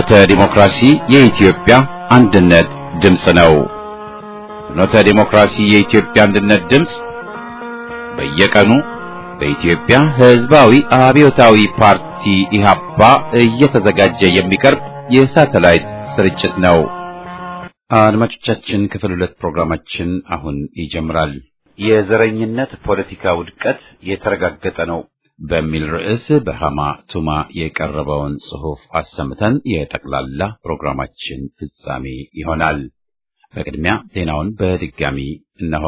ፍኖተ ዲሞክራሲ የኢትዮጵያ አንድነት ድምፅ ነው። ፍኖተ ዲሞክራሲ የኢትዮጵያ አንድነት ድምፅ በየቀኑ በኢትዮጵያ ሕዝባዊ አብዮታዊ ፓርቲ ኢህአፓ እየተዘጋጀ የሚቀርብ የሳተላይት ስርጭት ነው። አድማጮቻችን፣ ክፍል ሁለት ፕሮግራማችን አሁን ይጀምራል። የዘረኝነት ፖለቲካ ውድቀት የተረጋገጠ ነው በሚል ርዕስ በሃማ ቱማ የቀረበውን ጽሑፍ አሰምተን የጠቅላላ ፕሮግራማችን ፍጻሜ ይሆናል። በቅድሚያ ዜናውን በድጋሚ እነሆ።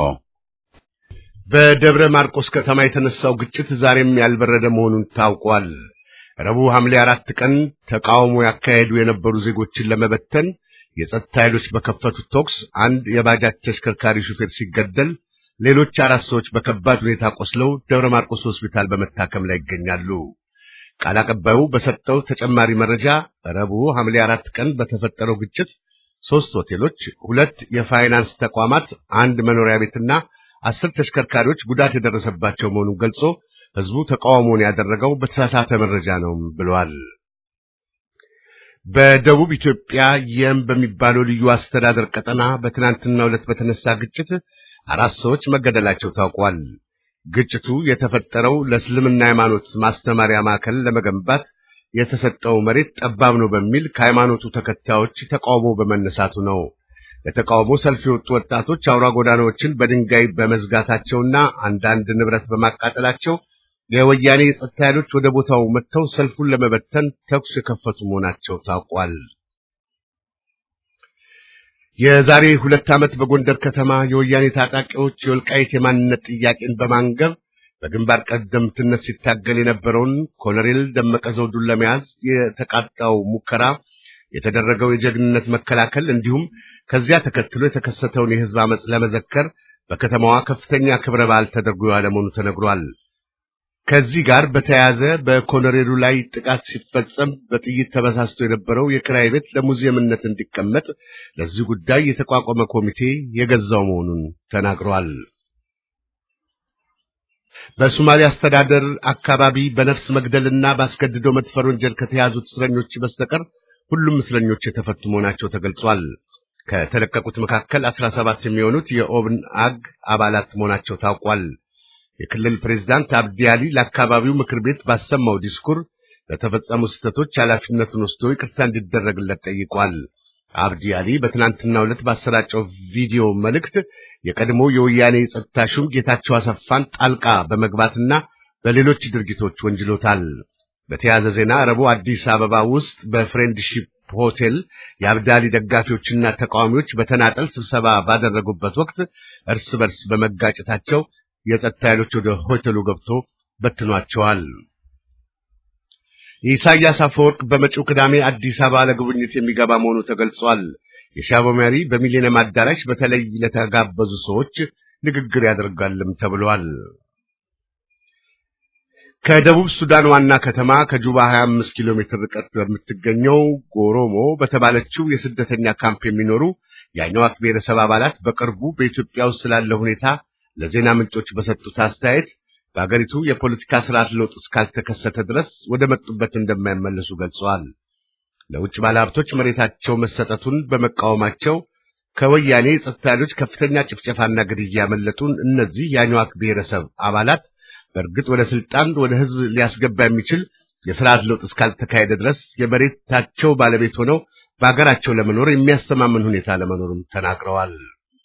በደብረ ማርቆስ ከተማ የተነሳው ግጭት ዛሬም ያልበረደ መሆኑን ታውቋል። ረቡዕ ሐምሌ አራት ቀን ተቃውሞ ያካሄዱ የነበሩ ዜጎችን ለመበተን የጸጥታ ኃይሎች በከፈቱት ተኩስ አንድ የባጃጅ ተሽከርካሪ ሹፌር ሲገደል ሌሎች አራት ሰዎች በከባድ ሁኔታ ቆስለው ደብረ ማርቆስ ሆስፒታል በመታከም ላይ ይገኛሉ። ቃል አቀባዩ በሰጠው ተጨማሪ መረጃ ረቡዕ ሐምሌ አራት ቀን በተፈጠረው ግጭት ሦስት ሆቴሎች፣ ሁለት የፋይናንስ ተቋማት፣ አንድ መኖሪያ ቤትና አስር ተሽከርካሪዎች ጉዳት የደረሰባቸው መሆኑን ገልጾ ሕዝቡ ተቃውሞውን ያደረገው በተሳሳተ መረጃ ነው ብለዋል። በደቡብ ኢትዮጵያ የም በሚባለው ልዩ አስተዳደር ቀጠና በትናንትናው ዕለት በተነሳ ግጭት አራት ሰዎች መገደላቸው ታውቋል። ግጭቱ የተፈጠረው ለእስልምና ሃይማኖት ማስተማሪያ ማዕከል ለመገንባት የተሰጠው መሬት ጠባብ ነው በሚል ከሃይማኖቱ ተከታዮች ተቃውሞ በመነሳቱ ነው። ለተቃውሞ ሰልፍ የወጡ ወጣቶች አውራ ጎዳናዎችን በድንጋይ በመዝጋታቸውና አንዳንድ ንብረት በማቃጠላቸው የወያኔ የጸጥታ ኃይሎች ወደ ቦታው መጥተው ሰልፉን ለመበተን ተኩስ የከፈቱ መሆናቸው ታውቋል። የዛሬ ሁለት ዓመት በጎንደር ከተማ የወያኔ ታጣቂዎች የወልቃይት የማንነት ጥያቄን በማንገብ በግንባር ቀደምትነት ሲታገል የነበረውን ኮሎኔል ደመቀ ዘውዱን ለመያዝ የተቃጣው ሙከራ የተደረገው የጀግንነት መከላከል እንዲሁም ከዚያ ተከትሎ የተከሰተውን የሕዝብ አመፅ ለመዘከር በከተማዋ ከፍተኛ ክብረ በዓል ተደርጎ ያለ መሆኑ ተነግሯል። ከዚህ ጋር በተያያዘ በኮሎኔሉ ላይ ጥቃት ሲፈጸም በጥይት ተበሳስቶ የነበረው የክራይ ቤት ለሙዚየምነት እንዲቀመጥ ለዚህ ጉዳይ የተቋቋመ ኮሚቴ የገዛው መሆኑን ተናግሯል። በሶማሌ አስተዳደር አካባቢ በነፍስ መግደልና ባስገድዶ መድፈር ወንጀል ከተያዙት እስረኞች በስተቀር ሁሉም እስረኞች የተፈቱ መሆናቸው ተገልጿል። ከተለቀቁት መካከል አስራ ሰባት የሚሆኑት የኦብንአግ አባላት መሆናቸው ታውቋል። የክልል ፕሬዝዳንት አብዲ አሊ ለአካባቢው ምክር ቤት ባሰማው ዲስኩር ለተፈጸሙ ስህተቶች ኃላፊነቱን ወስዶ ይቅርታ እንዲደረግለት ጠይቋል። አብዲ አሊ በትናንትናው ዕለት ባሰራጨው ቪዲዮ መልእክት የቀድሞ የወያኔ የጸጥታ ሹም ጌታቸው አሰፋን ጣልቃ በመግባትና በሌሎች ድርጊቶች ወንጅሎታል። በተያያዘ ዜና ረቡዕ አዲስ አበባ ውስጥ በፍሬንድሺፕ ሆቴል የአብዳሊ ደጋፊዎችና ተቃዋሚዎች በተናጠል ስብሰባ ባደረጉበት ወቅት እርስ በርስ በመጋጨታቸው የጸጥታ ኃይሎች ወደ ሆቴሉ ገብቶ በትኗቸዋል። የኢሳያስ አፈወርቅ በመጪው ቅዳሜ አዲስ አበባ ለጉብኝት የሚገባ መሆኑ ተገልጿል። የሻዕቢያው መሪ በሚሊኒየም አዳራሽ በተለይ ለተጋበዙ ሰዎች ንግግር ያደርጋልም ተብሏል። ከደቡብ ሱዳን ዋና ከተማ ከጁባ 25 ኪሎ ሜትር ርቀት በምትገኘው ጎሮሞ በተባለችው የስደተኛ ካምፕ የሚኖሩ የአኝዋክ ብሔረሰብ አባላት በቅርቡ በኢትዮጵያ ውስጥ ስላለ ሁኔታ ለዜና ምንጮች በሰጡት አስተያየት በአገሪቱ የፖለቲካ ስርዓት ለውጥ እስካልተከሰተ ድረስ ወደ መጡበት እንደማይመለሱ ገልጸዋል። ለውጭ ባለሀብቶች መሬታቸው መሰጠቱን በመቃወማቸው ከወያኔ የጸጥታ ኃይሎች ከፍተኛ ጭፍጨፋና ግድያ ያመለጡን እነዚህ የአኝዋክ ብሔረሰብ አባላት በእርግጥ ወደ ስልጣን ወደ ህዝብ ሊያስገባ የሚችል የስርዓት ለውጥ እስካልተካሄደ ድረስ የመሬታቸው ባለቤት ሆነው በአገራቸው ለመኖር የሚያስተማምን ሁኔታ ለመኖርም ተናግረዋል።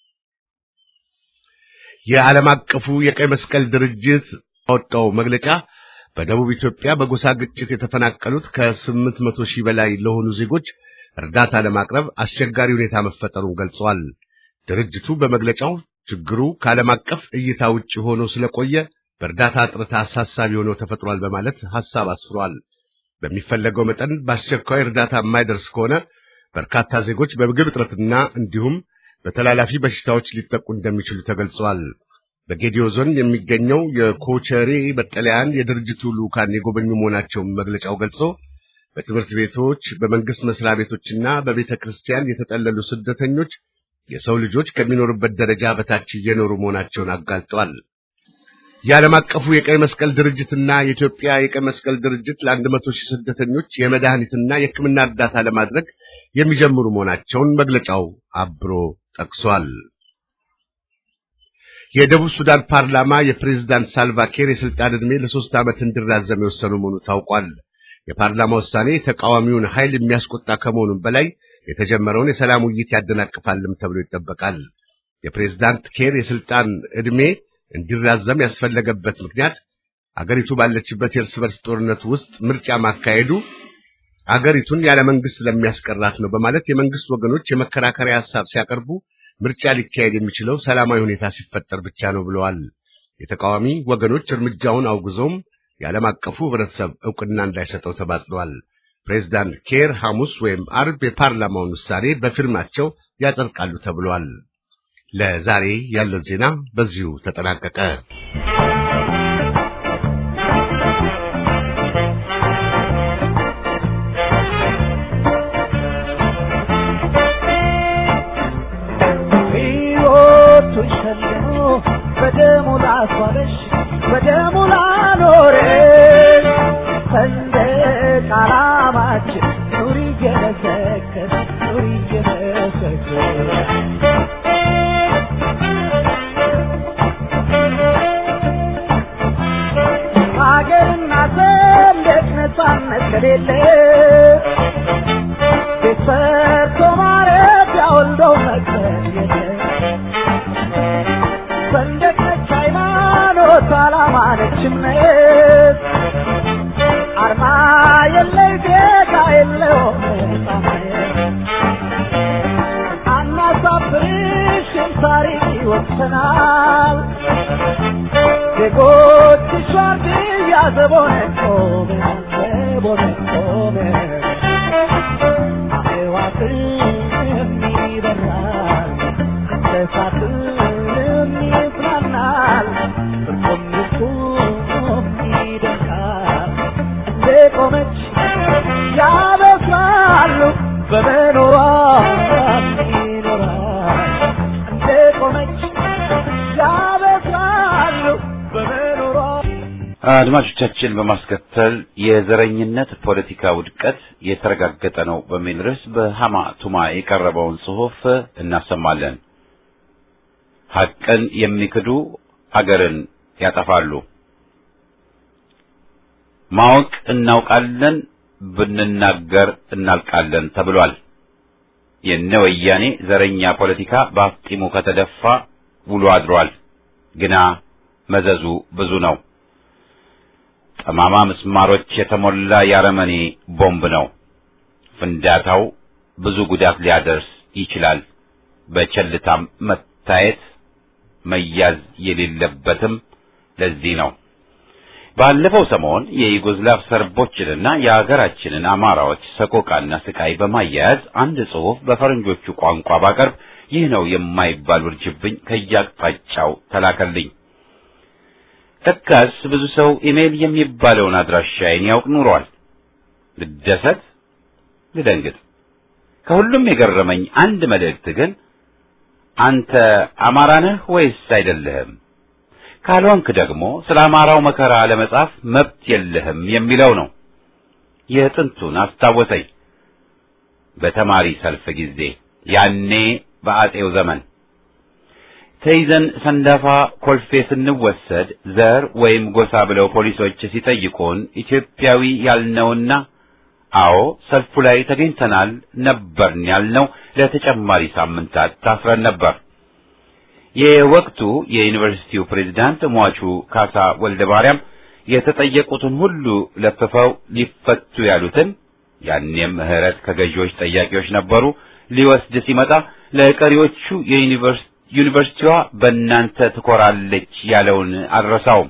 የዓለም አቀፉ የቀይ መስቀል ድርጅት ያወጣው መግለጫ በደቡብ ኢትዮጵያ በጎሳ ግጭት የተፈናቀሉት ከስምንት መቶ ሺህ በላይ ለሆኑ ዜጎች እርዳታ ለማቅረብ አስቸጋሪ ሁኔታ መፈጠሩን ገልጿል። ድርጅቱ በመግለጫው ችግሩ ከዓለም አቀፍ እይታ ውጭ ሆኖ ስለቆየ በእርዳታ እጥረት አሳሳቢ ሆኖ ተፈጥሯል በማለት ሐሳብ አስፍሯል። በሚፈለገው መጠን በአስቸኳይ እርዳታ የማይደርስ ከሆነ በርካታ ዜጎች በምግብ እጥረትና እንዲሁም በተላላፊ በሽታዎች ሊጠቁ እንደሚችሉ ተገልጿል። በጌዲዮ ዞን የሚገኘው የኮቸሬ መጠለያን የድርጅቱ ልዑካን የጎበኙ መሆናቸውን መግለጫው ገልጾ በትምህርት ቤቶች፣ በመንግስት መስሪያ ቤቶችና በቤተ ክርስቲያን የተጠለሉ ስደተኞች የሰው ልጆች ከሚኖሩበት ደረጃ በታች እየኖሩ መሆናቸውን አጋልጧል። የዓለም አቀፉ የቀይ መስቀል ድርጅትና የኢትዮጵያ የቀይ መስቀል ድርጅት ለአንድ መቶ ሺህ ስደተኞች የመድኃኒትና የሕክምና እርዳታ ለማድረግ የሚጀምሩ መሆናቸውን መግለጫው አብሮ ጠቅሷል። የደቡብ ሱዳን ፓርላማ የፕሬዝዳንት ሳልቫኪር የስልጣን ዕድሜ ለሶስት ዓመት እንዲራዘም የወሰኑ መሆኑ ታውቋል። የፓርላማ ውሳኔ ተቃዋሚውን ኃይል የሚያስቆጣ ከመሆኑም በላይ የተጀመረውን የሰላም ውይይት ያደናቅፋልም ተብሎ ይጠበቃል። የፕሬዝዳንት ኬር የስልጣን ዕድሜ እንዲራዘም ያስፈለገበት ምክንያት አገሪቱ ባለችበት የእርስ በርስ ጦርነት ውስጥ ምርጫ ማካሄዱ አገሪቱን ያለ መንግስት ለሚያስቀራት ነው በማለት የመንግስት ወገኖች የመከራከሪያ ሐሳብ ሲያቀርቡ ምርጫ ሊካሄድ የሚችለው ሰላማዊ ሁኔታ ሲፈጠር ብቻ ነው ብለዋል። የተቃዋሚ ወገኖች እርምጃውን አውግዘውም የዓለም አቀፉ ህብረተሰብ ዕውቅና እንዳይሰጠው ተማጽነዋል። ፕሬዝዳንት ኬር ሐሙስ ወይም አርብ የፓርላማውን ውሳኔ በፊርማቸው ያጸድቃሉ ተብሏል። ለዛሬ ያለን ዜና በዚሁ ተጠናቀቀ። በደሙ ላስዋበሽ በደሙ ላኖረሽ ሰንደቅ ዓላማችን ኑሪ እየመሰከር ኑሪ እየመሰከር ሀገርና ሰንደቅ ነፃነት ከሌለ ቤት ሰርቶ ማረፊያ ወልዶ መቅረት የለም ሰንደቅ ነች ሃይማኖት፣ ዓላማ ነች እምነት፣ አርማ የለይ ዜጋ የለውም ነፃነት። አናሳፍርሽም ታሪክ ይወቅሰናል። ዜጎችሽ ዋርድያ ዘቦነን ቆመን ዘቦነን ቆመን አዕዋፍም ይበራል እንስሳትም ይጽናናል እርሱም እርሱም ይደንቃል እንደ ቆመች ያበስራሉ በመኖሯ ይኖራል እንደ ቆመች ያበስራሉ በመኖሯ አድማጮቻችን በማስከተል የዘረኝነት ፖለቲካ ውድቀት የተረጋገጠ ነው በሚል ርዕስ በሃማ ቱማ የቀረበውን ጽሑፍ እናሰማለን። ሐቅን የሚክዱ አገርን ያጠፋሉ። ማወቅ እናውቃለን፣ ብንናገር እናልቃለን ተብሏል። የነ ወያኔ ዘረኛ ፖለቲካ በአፍጢሙ ከተደፋ ውሎ አድሯል። ግና መዘዙ ብዙ ነው። ጠማማ ምስማሮች የተሞላ የአረመኔ ቦምብ ነው። ፍንዳታው ብዙ ጉዳት ሊያደርስ ይችላል። በቸልታም መታየት መያዝ የሌለበትም ለዚህ ነው። ባለፈው ሰሞን የዩጎዝላቭ ሰርቦችንና የአገራችንን አማራዎች ሰቆቃና ስቃይ በማያያዝ አንድ ጽሑፍ በፈረንጆቹ ቋንቋ ባቀርብ ይህ ነው የማይባል ውርጅብኝ ከያቅጣጫው ተላከልኝ። ለካስ ብዙ ሰው ኢሜል የሚባለውን አድራሻዬን ያውቅ ኑሯል። ልደሰት፣ ልደንግጥ። ከሁሉም የገረመኝ አንድ መልእክት ግን አንተ አማራ ነህ ወይስ አይደለህም? ካልሆንክ ደግሞ ስለ አማራው መከራ ለመጻፍ መብት የለህም የሚለው ነው። የጥንቱን አስታወሰኝ። በተማሪ ሰልፍ ጊዜ ያኔ በአጼው ዘመን ተይዘን ሰንዳፋ ኮልፌ ስንወሰድ ዘር ወይም ጎሳ ብለው ፖሊሶች ሲጠይቁን ኢትዮጵያዊ ያልነውና አዎ ሰልፉ ላይ ተገኝተናል ነበርን ያልነው ለተጨማሪ ሳምንታት ታስረን ነበር። የወቅቱ የዩኒቨርሲቲው ፕሬዝዳንት ሟቹ ካሳ ወልደ ማርያም የተጠየቁትን ሁሉ ለፍፈው ሊፈቱ ያሉትን ያኔም ምህረት ከገዢዎች ጠያቂዎች ነበሩ ሊወስድ ሲመጣ ለቀሪዎቹ ዩኒቨርሲቲዋ በእናንተ ትኮራለች ያለውን አልረሳውም።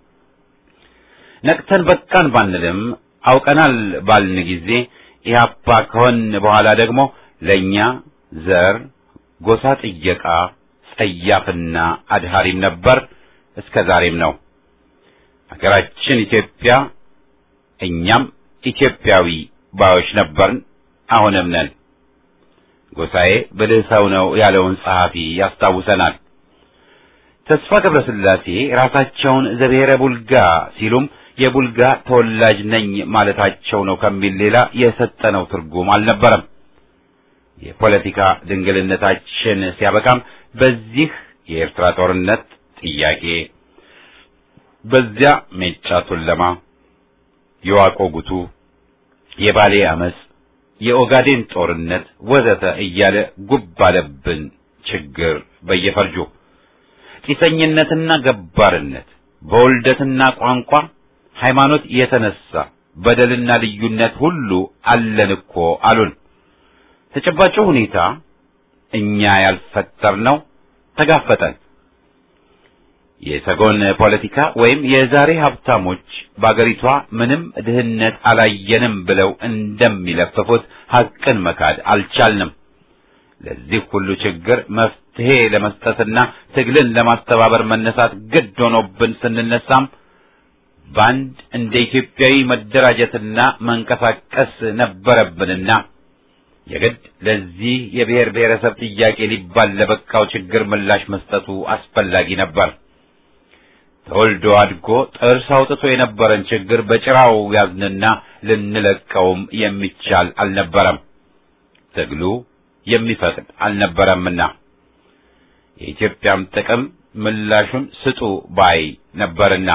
ነቅተን በቃን ባንልም አውቀናል ባልን ጊዜ ኢህአፓ ከሆን በኋላ ደግሞ ለእኛ ዘር ጎሳ ጥየቃ ጸያፍና አድሃሪም ነበር፣ እስከ ዛሬም ነው። ሀገራችን ኢትዮጵያ እኛም ኢትዮጵያዊ ባዮች ነበርን፣ አሁንም ነን። ጎሳዬ ብልህ ሰው ነው ያለውን ጸሐፊ ያስታውሰናል። ተስፋ ገብረስላሴ ራሳቸውን ዘብሔረ ቡልጋ ሲሉም የቡልጋ ተወላጅ ነኝ ማለታቸው ነው ከሚል ሌላ የሰጠነው ትርጉም አልነበረም። የፖለቲካ ድንግልነታችን ሲያበቃም በዚህ የኤርትራ ጦርነት ጥያቄ፣ በዚያ ሜጫ ቱለማ፣ የዋቆ ጉቱ፣ የባሌ አመፅ፣ የኦጋዴን ጦርነት ወዘተ እያለ ጉብ አለብን ችግር በየፈርጁ ጢሰኝነትና ገባርነት በውልደትና ቋንቋ ሃይማኖት የተነሳ በደልና ልዩነት ሁሉ አለን እኮ አሉን። ተጨባጩ ሁኔታ እኛ ያልፈጠርነው ተጋፈጠን። የሰጎን ፖለቲካ ወይም የዛሬ ሀብታሞች በአገሪቷ ምንም ድህነት አላየንም ብለው እንደሚለፍፉት ሐቅን መካድ አልቻልንም። ለዚህ ሁሉ ችግር መፍትሄ ለመስጠትና ትግልን ለማስተባበር መነሳት ግድ ሆኖብን ስንነሳም በአንድ እንደ ኢትዮጵያዊ መደራጀትና መንቀሳቀስ ነበረብንና የግድ ለዚህ የብሔር ብሔረሰብ ጥያቄ ሊባል ለበቃው ችግር ምላሽ መስጠቱ አስፈላጊ ነበር። ተወልዶ አድጎ ጥርስ አውጥቶ የነበረን ችግር በጭራው ያዝንና ልንለቀውም የሚቻል አልነበረም። ትግሉ የሚፈቅድ አልነበረምና የኢትዮጵያም ጥቅም ምላሹን ስጡ ባይ ነበርና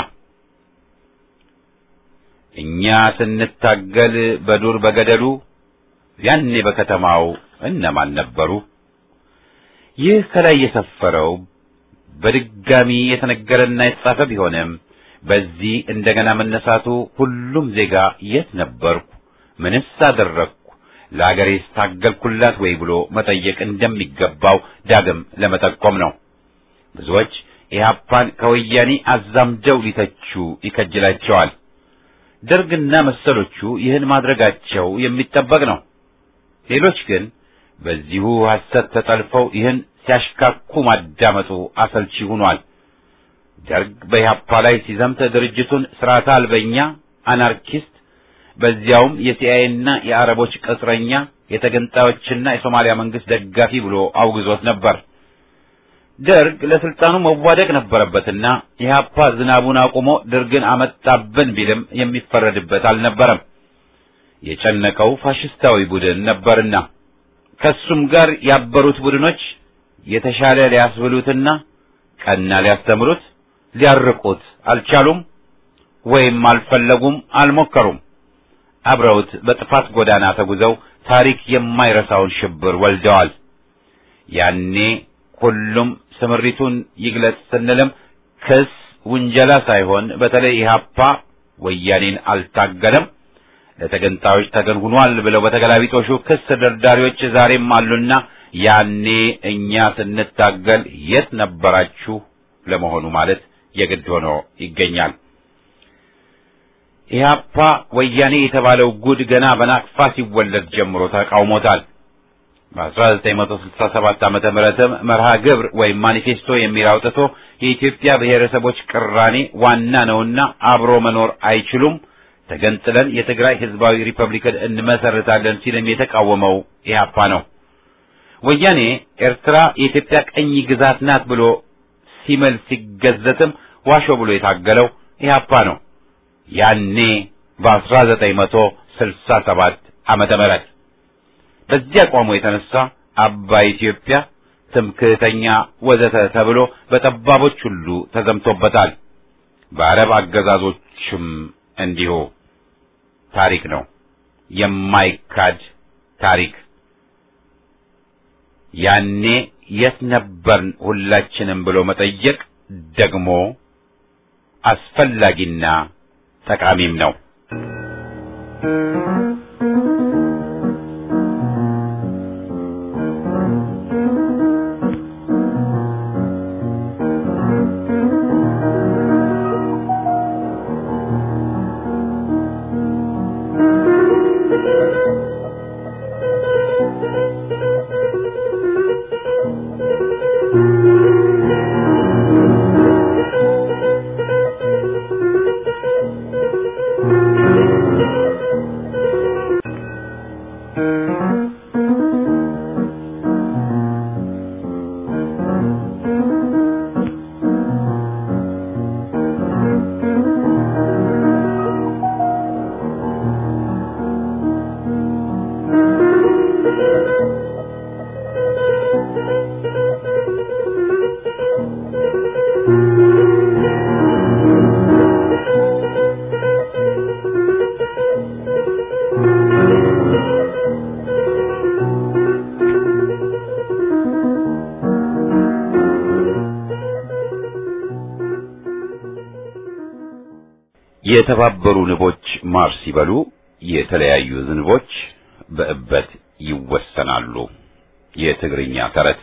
እኛ ስንታገል በዱር በገደሉ ያኔ በከተማው እነማን ነበሩ? ይህ ከላይ የሰፈረው በድጋሚ የተነገረና የተጻፈ ቢሆንም በዚህ እንደገና መነሳቱ ሁሉም ዜጋ የት ነበርኩ፣ ምንስ አደረግኩ፣ ለአገሬስ ታገልኩላት ወይ ብሎ መጠየቅ እንደሚገባው ዳግም ለመጠቆም ነው። ብዙዎች ኢህአፓን ከወያኔ አዛምደው ሊተቹ ይከጅላቸዋል። ደርግና መሰሎቹ ይህን ማድረጋቸው የሚጠበቅ ነው። ሌሎች ግን በዚሁ ሐሰት ተጠልፈው ይህን ሲያሽካኩ ማዳመጡ አሰልቺ ሆኗል። ደርግ በኢህአፓ ላይ ሲዘምት ድርጅቱን ስርዓተ አልበኛ፣ አናርኪስት፣ በዚያውም የሲአይኤና የአረቦች ቅጥረኛ፣ የተገንጣዮችና የሶማሊያ መንግስት ደጋፊ ብሎ አውግዞት ነበር። ደርግ ለስልጣኑ መዋደቅ ነበረበትና ኢህአፓ ዝናቡን አቁሞ ደርግን አመጣብን ቢልም የሚፈረድበት አልነበረም። የጨነቀው ፋሽስታዊ ቡድን ነበርና ከሱም ጋር ያበሩት ቡድኖች የተሻለ ሊያስብሉትና ቀና ሊያስተምሩት ሊያርቁት አልቻሉም፣ ወይም አልፈለጉም፣ አልሞከሩም። አብረውት በጥፋት ጎዳና ተጉዘው ታሪክ የማይረሳውን ሽብር ወልደዋል። ያኔ ሁሉም ስምሪቱን ይግለጽ ስንልም ክስ ውንጀላ ሳይሆን በተለይ ኢህአፓ ወያኔን አልታገለም ለተገንጣዮች ተገን ሆኗል ብለው በተገላቢጦሹ ክስ ደርዳሪዎች ዛሬም አሉና ያኔ እኛ ስንታገል የት ነበራችሁ ለመሆኑ ማለት የግድ ሆኖ ይገኛል። ኢህአፓ ወያኔ የተባለው ጉድ ገና በናቅፋ ሲወለድ ጀምሮ ተቃውሞታል። በ1967 ዓመተ ምህረትም መርሃ ግብር ወይም ማኒፌስቶ የሚል አውጥቶ የኢትዮጵያ ብሔረሰቦች ቅራኔ ዋና ነውና አብሮ መኖር አይችሉም፣ ተገንጥለን የትግራይ ህዝባዊ ሪፐብሊክን እንመሰርታለን ሲልም የተቃወመው ኢህአፓ ነው። ወያኔ ኤርትራ የኢትዮጵያ ቀኝ ግዛት ናት ብሎ ሲምል ሲገዘትም ዋሾ ብሎ የታገለው ኢህአፓ ነው። ያኔ በ1967 ዓመተ ምህረት በዚህ አቋሙ የተነሳ አባይ ኢትዮጵያ፣ ትምክህተኛ ወዘተ ተብሎ በጠባቦች ሁሉ ተዘምቶበታል። በአረብ አገዛዞችም እንዲሁ። ታሪክ ነው፣ የማይካድ ታሪክ። ያኔ የት ነበርን ሁላችንም ብሎ መጠየቅ ደግሞ አስፈላጊና ጠቃሚም ነው። የተባበሩ ንቦች ማር ሲበሉ የተለያዩ ዝንቦች በእበት ይወሰናሉ። የትግርኛ ተረት።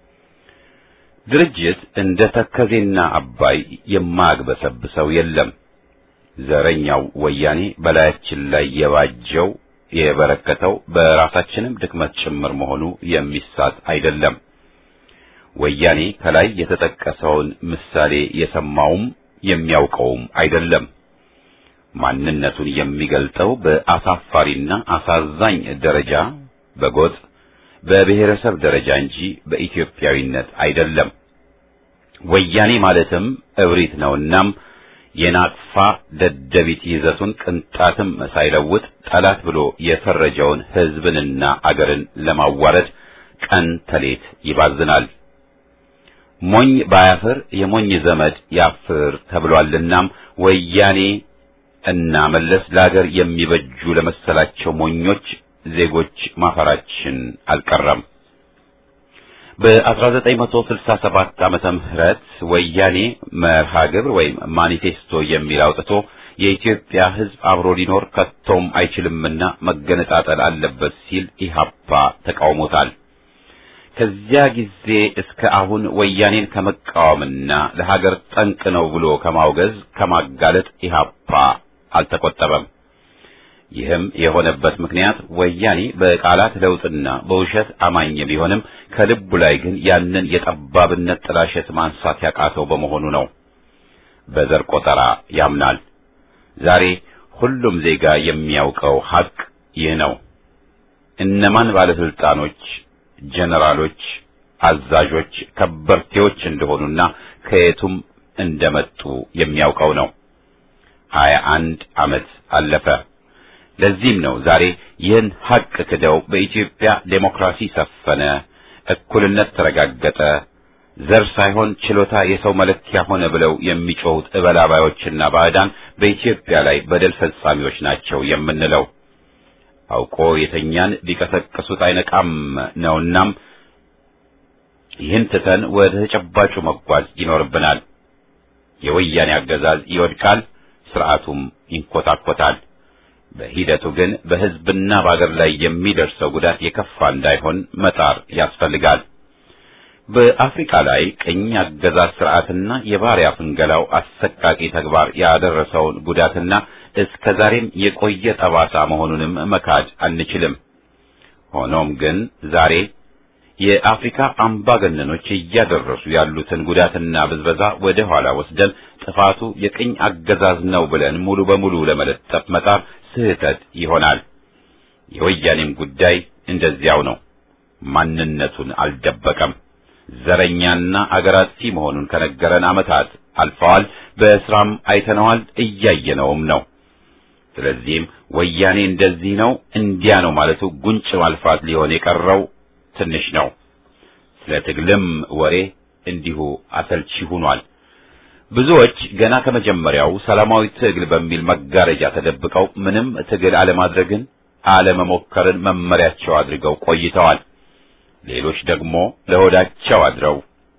ድርጅት እንደ ተከዜና አባይ የማያግበሰብሰው የለም። ዘረኛው ወያኔ በላያችን ላይ የባጀው የበረከተው በራሳችንም ድክመት ጭምር መሆኑ የሚሳት አይደለም። ወያኔ ከላይ የተጠቀሰውን ምሳሌ የሰማውም የሚያውቀውም አይደለም። ማንነቱን የሚገልጠው በአሳፋሪና አሳዛኝ ደረጃ በጎጥ በብሔረሰብ ደረጃ እንጂ በኢትዮጵያዊነት አይደለም። ወያኔ ማለትም እብሪት ነውናም የናቅፋ ደደቢት ይዘቱን ቅንጣትም ሳይለውጥ ጠላት ብሎ የፈረጀውን ሕዝብንና አገርን ለማዋረድ ቀን ተሌት ይባዝናል። ሞኝ ባያፍር የሞኝ ዘመድ ያፍር ተብሏልናም ወያኔ እና መለስ ለአገር የሚበጁ ለመሰላቸው ሞኞች ዜጎች ማፈራችን አልቀረም። በ1967 ዓመተ ምህረት ወያኔ መርሃ ግብር ወይም ማኒፌስቶ የሚል አውጥቶ የኢትዮጵያ ሕዝብ አብሮ ሊኖር ከቶም አይችልምና መገነጣጠል አለበት ሲል ኢህአፓ ተቃውሞታል። ከዚያ ጊዜ እስከ አሁን ወያኔን ከመቃወምና ለሀገር ጠንቅ ነው ብሎ ከማውገዝ ከማጋለጥ ኢህአፓ አልተቆጠበም። ይህም የሆነበት ምክንያት ወያኔ በቃላት ለውጥና በውሸት አማኝ ቢሆንም ከልቡ ላይ ግን ያንን የጠባብነት ጥላሸት ማንሳት ያቃተው በመሆኑ ነው። በዘር ቆጠራ ያምናል። ዛሬ ሁሉም ዜጋ የሚያውቀው ሐቅ ይህ ነው። እነማን ባለስልጣኖች፣ ጀነራሎች፣ አዛዦች፣ ከበርቴዎች እንደሆኑና ከየቱም እንደመጡ የሚያውቀው ነው። ሀያ አንድ ዓመት አለፈ። ለዚህም ነው ዛሬ ይህን ሐቅ ክደው በኢትዮጵያ ዴሞክራሲ ሰፈነ፣ እኩልነት ተረጋገጠ፣ ዘር ሳይሆን ችሎታ የሰው መለኪያ ሆነ ብለው የሚጮሁት እበላባዮችና ባዕዳን በኢትዮጵያ ላይ በደል ፈጻሚዎች ናቸው የምንለው። አውቆ የተኛን ቢቀሰቅሱት አይነቃም ነውናም ይህን ትተን ወደ ተጨባጩ መጓዝ ይኖርብናል። የወያኔ አገዛዝ ይወድቃል፣ ስርዓቱም ይንኮታኮታል። በሂደቱ ግን በሕዝብና በአገር ላይ የሚደርሰው ጉዳት የከፋ እንዳይሆን መጣር ያስፈልጋል። በአፍሪካ ላይ ቅኝ አገዛዝ ስርዓትና የባሪያ ፍንገላው አሰቃቂ ተግባር ያደረሰውን ጉዳትና እስከ ዛሬም የቆየ ጠባሳ መሆኑንም መካድ አንችልም። ሆኖም ግን ዛሬ የአፍሪካ አምባገነኖች እያደረሱ ያሉትን ጉዳትና ብዝበዛ ወደ ኋላ ወስደን ጥፋቱ የቅኝ አገዛዝ ነው ብለን ሙሉ በሙሉ ለመለጠፍ መጣር ስህተት ይሆናል። የወያኔም ጉዳይ እንደዚያው ነው። ማንነቱን አልደበቀም። ዘረኛና አገር አጥፊ መሆኑን ከነገረን ዓመታት አልፈዋል። በስራም አይተነዋል፣ እያየነውም ነው። ስለዚህም ወያኔ እንደዚህ ነው እንዲያ ነው ማለቱ ጉንጭ ማልፋት ሊሆን የቀረው ትንሽ ነው። ስለ ትግልም ወሬ እንዲሁ አሰልቺ ሆኗል። ብዙዎች ገና ከመጀመሪያው ሰላማዊ ትግል በሚል መጋረጃ ተደብቀው ምንም ትግል አለማድረግን አለመሞከርን መመሪያቸው አድርገው ቆይተዋል። ሌሎች ደግሞ ለሆዳቸው አድረው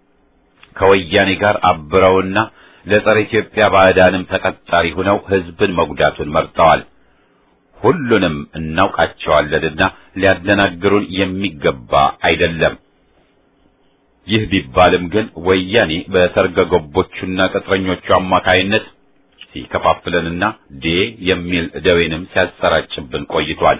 ከወያኔ ጋር አብረውና ለጸረ ኢትዮጵያ ባዕዳንም ተቀጣሪ ሆነው ሕዝብን መጉዳቱን መርጠዋል። ሁሉንም እናውቃቸዋለንና ሊያደናግሩን የሚገባ አይደለም። ይህ ቢባልም ግን ወያኔ በሰርገ ገቦቹና ቅጥረኞቹ አማካይነት ሲከፋፍለንና ዴ የሚል ደዌንም ሲያሰራጭብን ቆይቷል።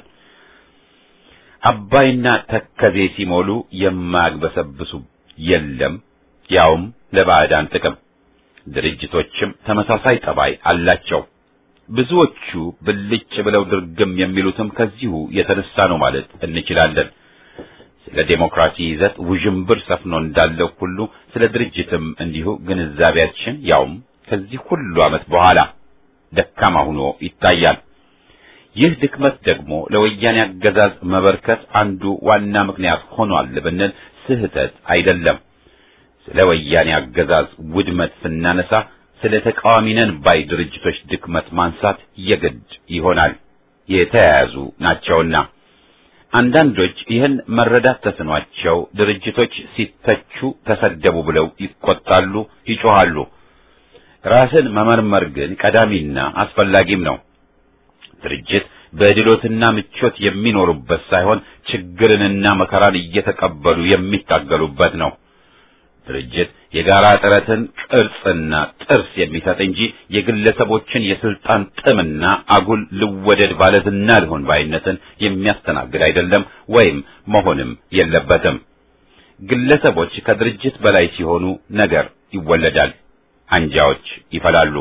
አባይና ተከዜ ሲሞሉ የማያግበሰብሱ የለም፣ ያውም ለባዕዳን ጥቅም። ድርጅቶችም ተመሳሳይ ጠባይ አላቸው። ብዙዎቹ ብልጭ ብለው ድርግም የሚሉትም ከዚሁ የተነሳ ነው ማለት እንችላለን። ስለ ዴሞክራሲ ይዘት ውዥንብር ሰፍኖ እንዳለው ሁሉ ስለ ድርጅትም እንዲሁ ግንዛቤያችን ያውም ከዚህ ሁሉ ዓመት በኋላ ደካማ ሆኖ ይታያል። ይህ ድክመት ደግሞ ለወያኔ አገዛዝ መበርከት አንዱ ዋና ምክንያት ሆኗል ብንል ስህተት አይደለም። ስለ ወያኔ አገዛዝ ውድመት ስናነሳ ስለ ተቃዋሚ ነን ባይ ድርጅቶች ድክመት ማንሳት የግድ ይሆናል፣ የተያያዙ ናቸውና። አንዳንዶች ይህን መረዳት ተስኗቸው ድርጅቶች ሲተቹ ተሰደቡ ብለው ይቆጣሉ፣ ይጮኻሉ። ራስን መመርመር ግን ቀዳሚና አስፈላጊም ነው። ድርጅት በድሎትና ምቾት የሚኖሩበት ሳይሆን ችግርንና መከራን እየተቀበሉ የሚታገሉበት ነው። ድርጅት የጋራ ጥረትን ቅርጽና ጥርስ የሚሰጥ እንጂ የግለሰቦችን የስልጣን ጥምና አጉል ልወደድ ባለዝና ልሆን ባይነትን የሚያስተናግድ አይደለም ወይም መሆንም የለበትም። ግለሰቦች ከድርጅት በላይ ሲሆኑ ነገር ይወለዳል፣ አንጃዎች ይፈላሉ።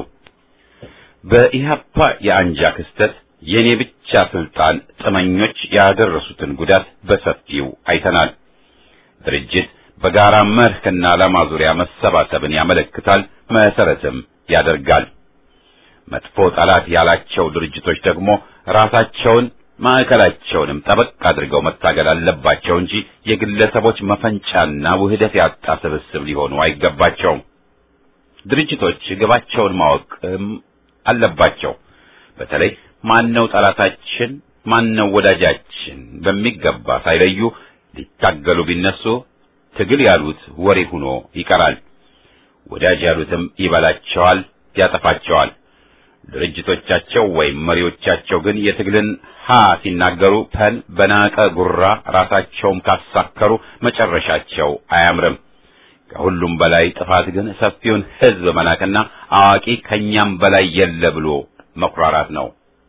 በኢህአፓ የአንጃ ክስተት የኔ ብቻ ስልጣን ጥመኞች ያደረሱትን ጉዳት በሰፊው አይተናል። ድርጅት በጋራ መርህና ዓላማ ዙሪያ መሰባሰብን ያመለክታል፣ መሰረትም ያደርጋል። መጥፎ ጠላት ያላቸው ድርጅቶች ደግሞ ራሳቸውን ማዕከላቸውንም ጠበቅ አድርገው መታገል አለባቸው እንጂ የግለሰቦች መፈንጫና ውህደት ያጣ ስብስብ ሊሆኑ አይገባቸውም። ድርጅቶች ግባቸውን ማወቅም አለባቸው። በተለይ ማነው ጠላታችን፣ ማነው ወዳጃችን በሚገባ ሳይለዩ ሊታገሉ ቢነሱ ትግል ያሉት ወሬ ሆኖ ይቀራል። ወዳጅ ያሉትም ይበላቸዋል፣ ያጠፋቸዋል። ድርጅቶቻቸው ወይም መሪዎቻቸው ግን የትግልን ሀ ሲናገሩ ፐን በናቀ ጉራ ራሳቸውም ካሳከሩ መጨረሻቸው አያምርም። ከሁሉም በላይ ጥፋት ግን ሰፊውን ሕዝብ መናቅና አዋቂ ከኛም በላይ የለ ብሎ መኩራራት ነው።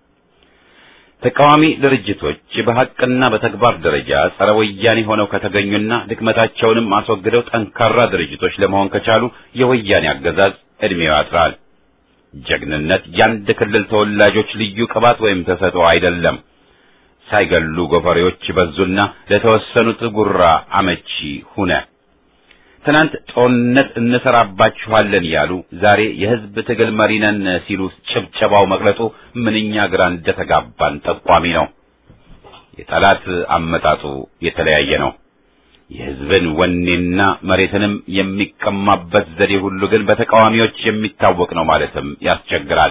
ተቃዋሚ ድርጅቶች በሐቅና በተግባር ደረጃ ጸረ ወያኔ ሆነው ከተገኙና ድክመታቸውንም አስወግደው ጠንካራ ድርጅቶች ለመሆን ከቻሉ የወያኔ አገዛዝ ዕድሜው ያጥራል። ጀግንነት የአንድ ክልል ተወላጆች ልዩ ቅባት ወይም ተሰጥኦ አይደለም። ሳይገሉ ጎፈሬዎች በዙና ለተወሰኑት ጉራ አመቺ ሁነ። ትናንት ጦርነት እንሰራባችኋለን ያሉ ዛሬ የሕዝብ ትግል መሪ ነን ሲሉ ጭብጨባው መቅለጡ ምንኛ ግራ እንደተጋባን ጠቋሚ ነው። የጠላት አመጣጡ የተለያየ ነው። የሕዝብን ወኔና መሬትንም የሚቀማበት ዘዴ ሁሉ ግን በተቃዋሚዎች የሚታወቅ ነው ማለትም ያስቸግራል።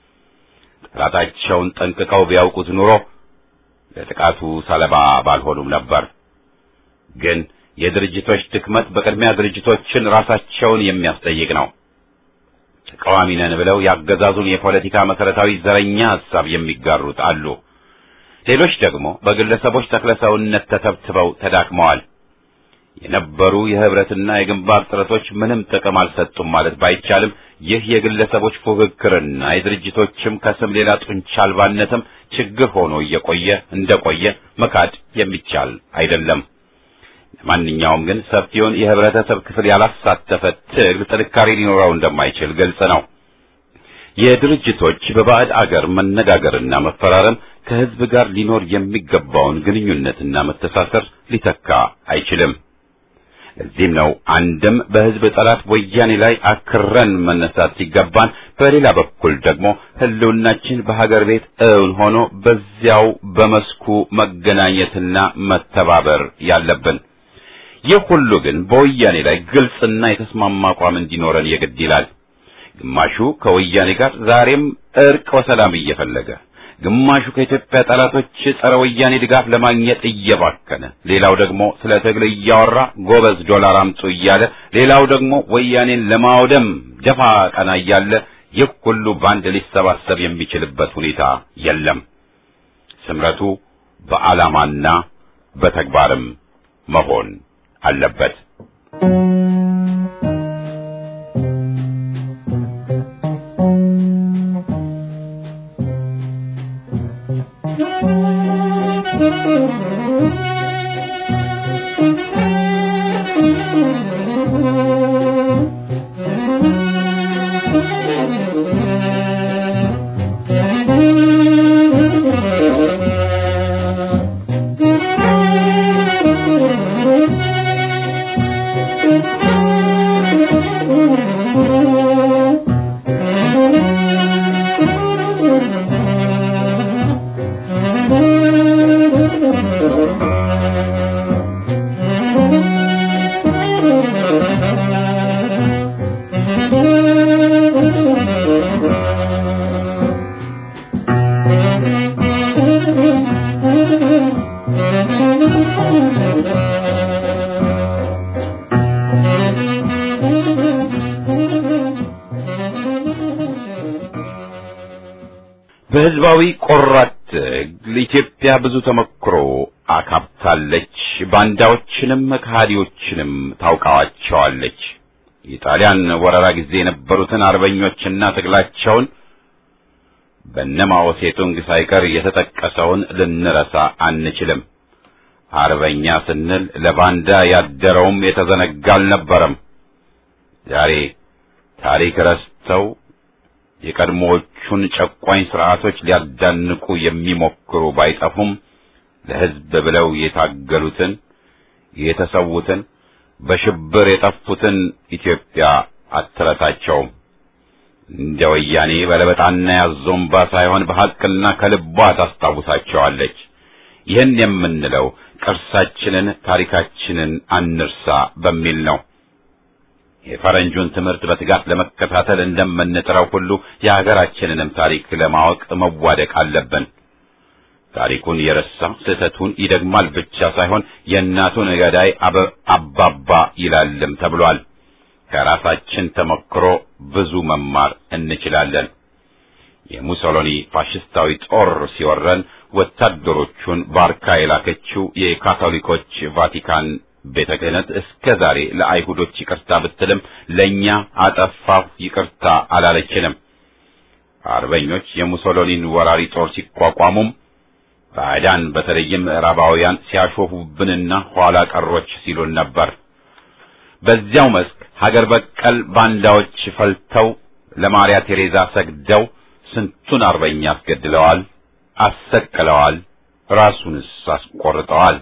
ጠላታቸውን ጠንቅቀው ቢያውቁት ኑሮ ለጥቃቱ ሰለባ ባልሆኑም ነበር። ግን የድርጅቶች ድክመት በቅድሚያ ድርጅቶችን ራሳቸውን የሚያስጠይቅ ነው። ተቃዋሚ ነን ብለው ያገዛዙን የፖለቲካ መሰረታዊ ዘረኛ ሐሳብ የሚጋሩት አሉ። ሌሎች ደግሞ በግለሰቦች ተክለሰውነት ተተብትበው ተዳክመዋል። የነበሩ የህብረትና የግንባር ጥረቶች ምንም ጥቅም አልሰጡም ማለት ባይቻልም ይህ የግለሰቦች ፉክክርና የድርጅቶችም ከስም ሌላ ጡንቻ አልባነትም ችግር ሆኖ እየቆየ እንደቆየ መካድ የሚቻል አይደለም። ለማንኛውም ግን ሰፊውን የህብረተሰብ ክፍል ያላሳተፈ ትግል ጥንካሬ ሊኖረው እንደማይችል ግልጽ ነው። የድርጅቶች በባዕድ አገር መነጋገርና መፈራረም ከህዝብ ጋር ሊኖር የሚገባውን ግንኙነትና መተሳሰር ሊተካ አይችልም። ለዚህም ነው አንድም በህዝብ ጠላት ወያኔ ላይ አክረን መነሳት ሲገባን፣ በሌላ በኩል ደግሞ ህልውናችን በሀገር ቤት እውን ሆኖ በዚያው በመስኩ መገናኘትና መተባበር ያለብን። ይህ ሁሉ ግን በወያኔ ላይ ግልጽና የተስማማ አቋም እንዲኖረን የግድ ይላል። ግማሹ ከወያኔ ጋር ዛሬም እርቅ ወሰላም እየፈለገ ግማሹ ከኢትዮጵያ ጠላቶች ጸረ ወያኔ ድጋፍ ለማግኘት እየባከነ፣ ሌላው ደግሞ ስለ ትግል እያወራ ጎበዝ ዶላር አምጡ እያለ፣ ሌላው ደግሞ ወያኔን ለማውደም ደፋ ቀና እያለ ይህ ሁሉ በአንድ ሊሰባሰብ የሚችልበት ሁኔታ የለም። ስምረቱ በዓላማና በተግባርም መሆን አለበት። በህዝባዊ ቆራት ትግል ኢትዮጵያ ብዙ ተመክሮ አካብታለች። ባንዳዎችንም ከሃዲዎችንም ታውቃዋቸዋለች። የጣሊያን ወረራ ጊዜ የነበሩትን አርበኞችና ትግላቸውን በነማኦ ሴቱንግ ሳይቀር የተጠቀሰውን ልንረሳ አንችልም። አርበኛ ስንል ለባንዳ ያደረውም የተዘነጋ አልነበረም። ዛሬ ታሪክ ረስተው የቀድሞዎቹን ጨቋኝ ስርዓቶች ሊያዳንቁ የሚሞክሩ ባይጠፉም ለሕዝብ ብለው የታገሉትን የተሰዉትን በሽብር የጠፉትን ኢትዮጵያ አትረሳቸውም። እንደ ወያኔ በለበጣና ያዞምባ ሳይሆን በሐቅና ከልቧ ታስታውሳቸዋለች። ይህን የምንለው ቅርሳችንን፣ ታሪካችንን አንርሳ በሚል ነው። የፈረንጁን ትምህርት በትጋት ለመከታተል እንደምንጥረው ሁሉ የሀገራችንንም ታሪክ ለማወቅ መዋደቅ አለብን። ታሪኩን የረሳ ስህተቱን ይደግማል ብቻ ሳይሆን የእናቱን ገዳይ አባባ ይላልም ተብሏል። ከራሳችን ተሞክሮ ብዙ መማር እንችላለን። የሙሶሎኒ ፋሽስታዊ ጦር ሲወረን ወታደሮቹን ባርካ የላከችው የካቶሊኮች ቫቲካን ቤተ ክህነት እስከ ዛሬ ለአይሁዶች ይቅርታ ብትልም ለእኛ አጠፋሁ ይቅርታ አላለችንም። አርበኞች የሙሶሎኒን ወራሪ ጦር ሲቋቋሙም ባዕዳን በተለይም ምዕራባውያን ሲያሾፉብንና ኋላ ቀሮች ሲሉን ነበር። በዚያው መስክ ሀገር በቀል ባንዳዎች ፈልተው ለማርያ ቴሬዛ ሰግደው ስንቱን አርበኛ አስገድለዋል፣ አሰቅለዋል፣ ራሱንስ አስቆርጠዋል።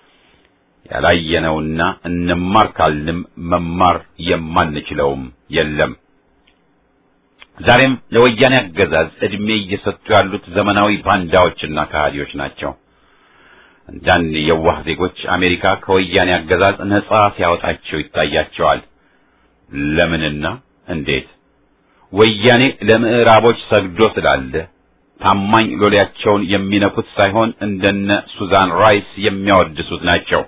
ያላየነውና እንማር ካልንም መማር የማንችለውም የለም። ዛሬም ለወያኔ አገዛዝ ዕድሜ እየሰጡ ያሉት ዘመናዊ ባንዳዎችና ከሃዲዎች ናቸው። አንዳንድ የዋህ ዜጎች አሜሪካ ከወያኔ አገዛዝ ነጻ ሲያወጣቸው ይታያቸዋል። ለምንና እንዴት? ወያኔ ለምዕራቦች ሰግዶ ስላለ ታማኝ ሎሌያቸውን የሚነኩት ሳይሆን እንደነ ሱዛን ራይስ የሚያወድሱት ናቸው።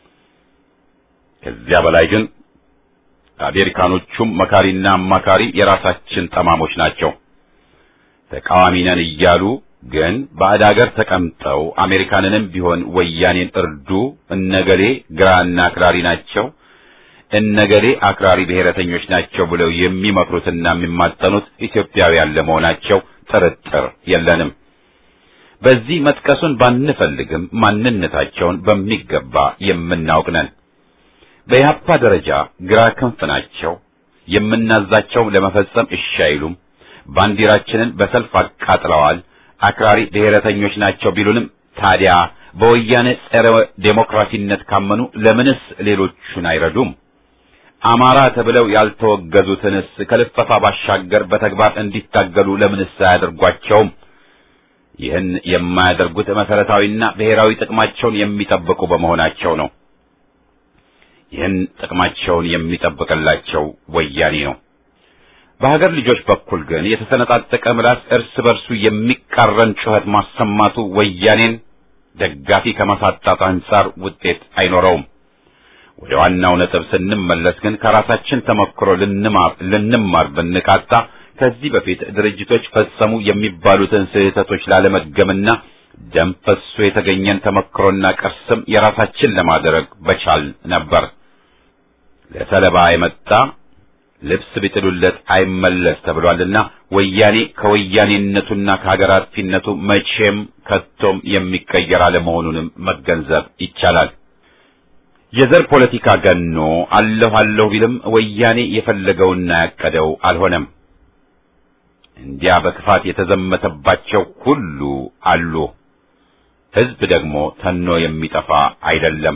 ከዚያ በላይ ግን አሜሪካኖቹም መካሪና አማካሪ የራሳችን ጠማሞች ናቸው። ተቃዋሚ ነን እያሉ ግን ባዕድ አገር ተቀምጠው አሜሪካንንም ቢሆን ወያኔን እርዱ፣ እነገሌ ግራና አክራሪ ናቸው፣ እነገሌ አክራሪ ብሔረተኞች ናቸው ብለው የሚመክሩትና የሚማጠኑት ኢትዮጵያውያን ለመሆናቸው ጥርጥር የለንም። በዚህ መጥቀሱን ባንፈልግም ማንነታቸውን በሚገባ የምናውቅ ነን። በኢህአፓ ደረጃ ግራ ክንፍ ናቸው። የምናዛቸው ለመፈጸም እሺ አይሉም። ባንዲራችንን በሰልፍ አቃጥለዋል። አክራሪ ብሔረተኞች ናቸው ቢሉንም ታዲያ በወያኔ ጸረ ዴሞክራሲነት ካመኑ ለምንስ ሌሎቹን አይረዱም? አማራ ተብለው ያልተወገዙትንስ ከልፈፋ ባሻገር በተግባር እንዲታገሉ ለምንስ አያደርጓቸውም? ይህን የማያደርጉት መሰረታዊና ብሔራዊ ጥቅማቸውን የሚጠብቁ በመሆናቸው ነው። ይህን ጥቅማቸውን የሚጠብቅላቸው ወያኔ ነው። በሀገር ልጆች በኩል ግን የተሰነጣጠቀ ምላስ እርስ በርሱ የሚቃረን ጩኸት ማሰማቱ ወያኔን ደጋፊ ከማሳጣት አንጻር ውጤት አይኖረውም። ወደ ዋናው ነጥብ ስንመለስ ግን ከራሳችን ተሞክሮ ልንማር ልንማር ብንቃጣ ከዚህ በፊት ድርጅቶች ፈጸሙ የሚባሉትን ስህተቶች ላለመገምና ደም ፈሶ የተገኘን ተሞክሮና ቅርስም የራሳችን ለማድረግ በቻል ነበር። ለሰለባ የመጣ ልብስ ቢጥሉለት አይመለስ ተብሏልና ወያኔ ከወያኔነቱና ከሀገር አጥፊነቱ መቼም ከቶም የሚቀየር አለመሆኑንም መገንዘብ ይቻላል። የዘር ፖለቲካ ገኖ አለሁ አለሁ ቢልም ወያኔ የፈለገውና ያቀደው አልሆነም። እንዲያ በክፋት የተዘመተባቸው ሁሉ አሉ። ሕዝብ ደግሞ ተኖ የሚጠፋ አይደለም።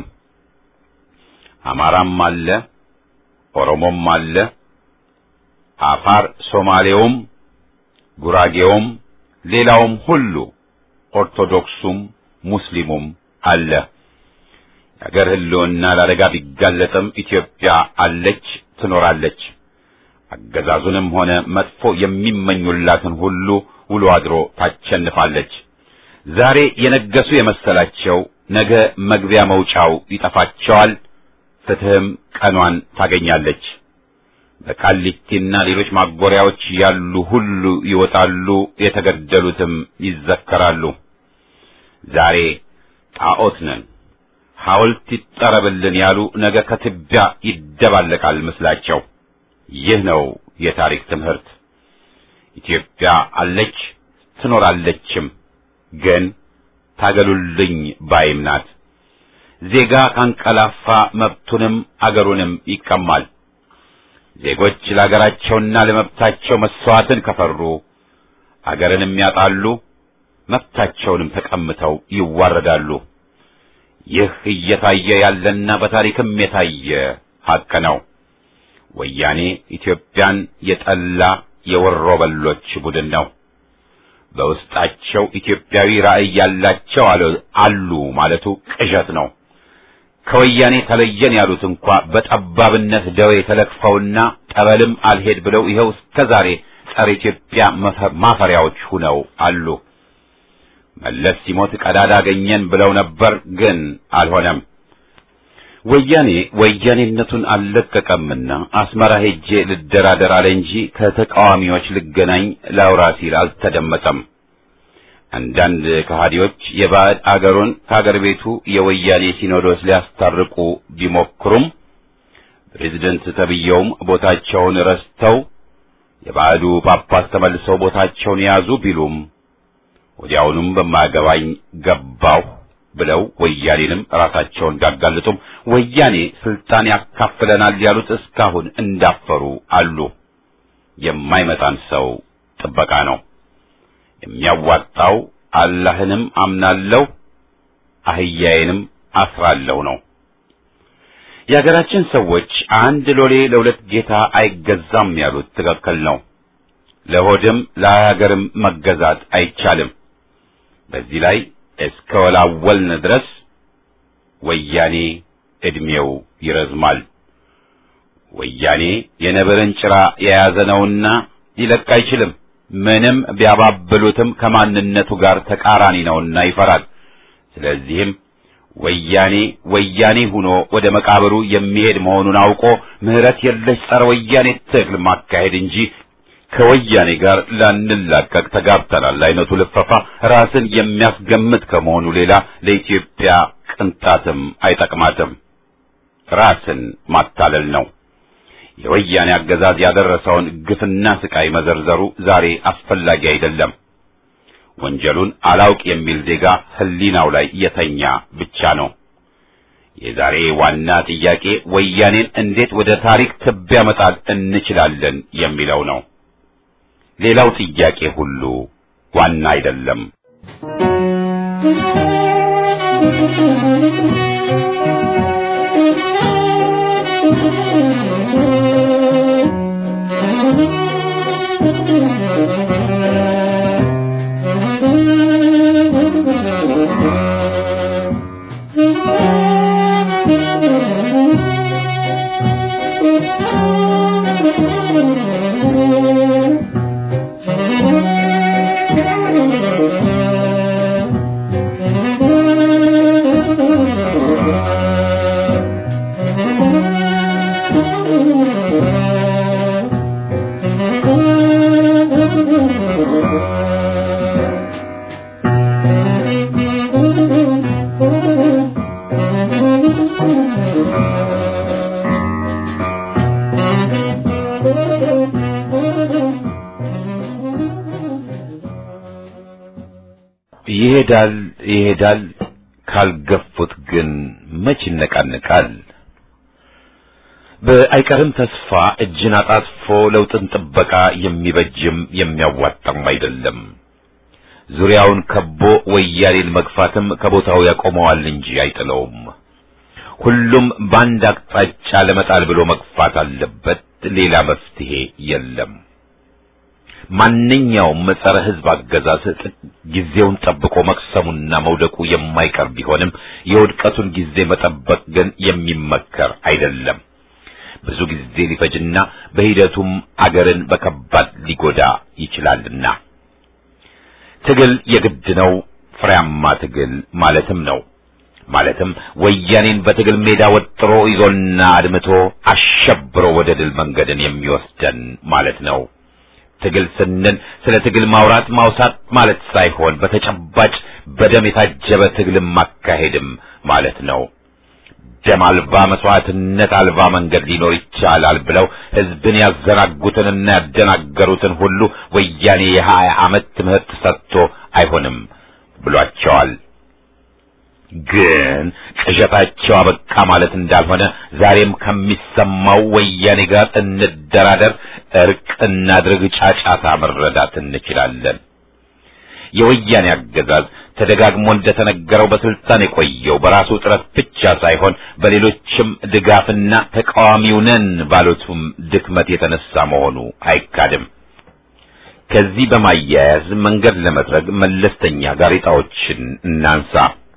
አማራም አለ፣ ኦሮሞም አለ፣ አፋር፣ ሶማሌውም፣ ጉራጌውም፣ ሌላውም ሁሉ ኦርቶዶክሱም ሙስሊሙም አለ። የአገር ሕልውና ለአደጋ ቢጋለጥም ኢትዮጵያ አለች፣ ትኖራለች። አገዛዙንም ሆነ መጥፎ የሚመኙላትን ሁሉ ውሎ አድሮ ታቸንፋለች። ዛሬ የነገሱ የመሰላቸው ነገ መግቢያ መውጫው ይጠፋቸዋል። ፍትህም ቀኗን ታገኛለች። በቃሊቲና ሌሎች ማጎሪያዎች ያሉ ሁሉ ይወጣሉ፣ የተገደሉትም ይዘከራሉ። ዛሬ ጣዖት ነን፣ ሐውልት ይጠረብልን ያሉ ነገ ከትቢያ ይደባለቃል ምስላቸው። ይህ ነው የታሪክ ትምህርት። ኢትዮጵያ አለች ትኖራለችም፣ ግን ታገሉልኝ ባይም ናት። ዜጋ ካንቀላፋ መብቱንም አገሩንም ይቀማል። ዜጎች ለአገራቸውና ለመብታቸው መስዋዕትን ከፈሩ አገርንም ያጣሉ፣ መብታቸውንም ተቀምተው ይዋረዳሉ። ይህ እየታየ ያለና በታሪክም የታየ ሐቅ ነው። ወያኔ ኢትዮጵያን የጠላ የወሮ በሎች ቡድን ነው። በውስጣቸው ኢትዮጵያዊ ራዕይ ያላቸው አሉ ማለቱ ቅዠት ነው። ከወያኔ ተለየን ያሉት እንኳ በጠባብነት ደዌ ተለክፈውና ጠበልም አልሄድ ብለው ይኸው እስከ ዛሬ ጸረ ኢትዮጵያ ማፈሪያዎች ሁነው አሉ። መለስ ሲሞት ቀዳዳ አገኘን ብለው ነበር፣ ግን አልሆነም። ወያኔ ወያኔነቱን አልለቀቀምና አስመራ ሄጄ ልደራደር አለ እንጂ ከተቃዋሚዎች ልገናኝ ላውራ ሲል አልተደመጠም። አንዳንድ ከሃዲዎች የባዕድ አገሩን ከአገር ቤቱ የወያኔ ሲኖዶስ ሊያስታርቁ ቢሞክሩም ፕሬዝደንት ተብየውም ቦታቸውን ረስተው የባዕዱ ጳጳስ ተመልሰው ቦታቸውን የያዙ ቢሉም ወዲያውኑም በማያገባኝ ገባሁ ብለው ወያኔንም ራሳቸውን ቢያጋልጡም ወያኔ ስልጣን ያካፍለናል ያሉት እስካሁን እንዳፈሩ አሉ። የማይመጣን ሰው ጥበቃ ነው። የሚያዋጣው አላህንም አምናለሁ አህያዬንም አስራለሁ ነው። የሀገራችን ሰዎች አንድ ሎሌ ለሁለት ጌታ አይገዛም ያሉት ትክክል ነው። ለሆድም ለሀገርም መገዛት አይቻልም። በዚህ ላይ እስከ ወላወልን ድረስ ወያኔ ዕድሜው ይረዝማል። ወያኔ የነብርን ጭራ የያዘ ነውና ሊለቅ አይችልም። ምንም ቢያባብሉትም ከማንነቱ ጋር ተቃራኒ ነውና ይፈራል። ስለዚህም ወያኔ ወያኔ ሆኖ ወደ መቃብሩ የሚሄድ መሆኑን አውቆ ምሕረት የለሽ ጸረ ወያኔ ትግል ማካሄድ እንጂ ከወያኔ ጋር ላንላቀቅ ተጋብተናል አይነቱ ልፈፋ ራስን የሚያስገምት ከመሆኑ ሌላ ለኢትዮጵያ ቅንጣትም አይጠቅማትም። ራስን ማታለል ነው። የወያኔ አገዛዝ ያደረሰውን ግፍና ስቃይ መዘርዘሩ ዛሬ አስፈላጊ አይደለም። ወንጀሉን አላውቅ የሚል ዜጋ ሕሊናው ላይ የተኛ ብቻ ነው። የዛሬ ዋና ጥያቄ ወያኔን እንዴት ወደ ታሪክ ትቢያ መጣል እንችላለን የሚለው ነው። ሌላው ጥያቄ ሁሉ ዋና አይደለም። ይሄዳል ይሄዳል፣ ካልገፉት ግን መች ይነቃንቃል። በአይቀርም ተስፋ እጅን አጣጥፎ ለውጥን ጥበቃ የሚበጅም የሚያዋጣም አይደለም። ዙሪያውን ከቦ ወያኔን መግፋትም ከቦታው ያቆመዋል እንጂ አይጥለውም። ሁሉም በአንድ አቅጣጫ ለመጣል ብሎ መግፋት አለበት። ሌላ መፍትሄ የለም። ማንኛውም ጸረ ሕዝብ አገዛዝ ጊዜውን ጠብቆ መቅሰሙና መውደቁ የማይቀር ቢሆንም የውድቀቱን ጊዜ መጠበቅ ግን የሚመከር አይደለም። ብዙ ጊዜ ሊፈጅና በሂደቱም አገርን በከባድ ሊጎዳ ይችላልና ትግል የግድ ነው። ፍሬያማ ትግል ማለትም ነው። ማለትም ወያኔን በትግል ሜዳ ወጥሮ ይዞና አድምቶ አሸብሮ ወደ ድል መንገድን የሚወስደን ማለት ነው። ትግል ስንል ስለ ትግል ማውራት ማውሳት ማለት ሳይሆን በተጨባጭ በደም የታጀበ ትግልን ማካሄድም ማለት ነው። ደም አልባ መስዋዕትነት አልባ መንገድ ሊኖር ይቻላል ብለው ህዝብን ያዘናጉትንና ያደናገሩትን ሁሉ ወያኔ የሀያ ዓመት ትምህርት ሰጥቶ አይሆንም ብሏቸዋል። ግን ቅዠታቸው አበቃ ማለት እንዳልሆነ ዛሬም ከሚሰማው ወያኔ ጋር እንደራደር፣ እርቅ እናድርግ ጫጫታ መረዳት እንችላለን። የወያኔ አገዛዝ ተደጋግሞ እንደተነገረው በስልጣን የቆየው በራሱ ጥረት ብቻ ሳይሆን በሌሎችም ድጋፍና ተቃዋሚው ነን ባሉትም ድክመት የተነሳ መሆኑ አይካድም። ከዚህ በማያያዝ መንገድ ለመጥረግ መለስተኛ ጋሬጣዎችን እናንሳ።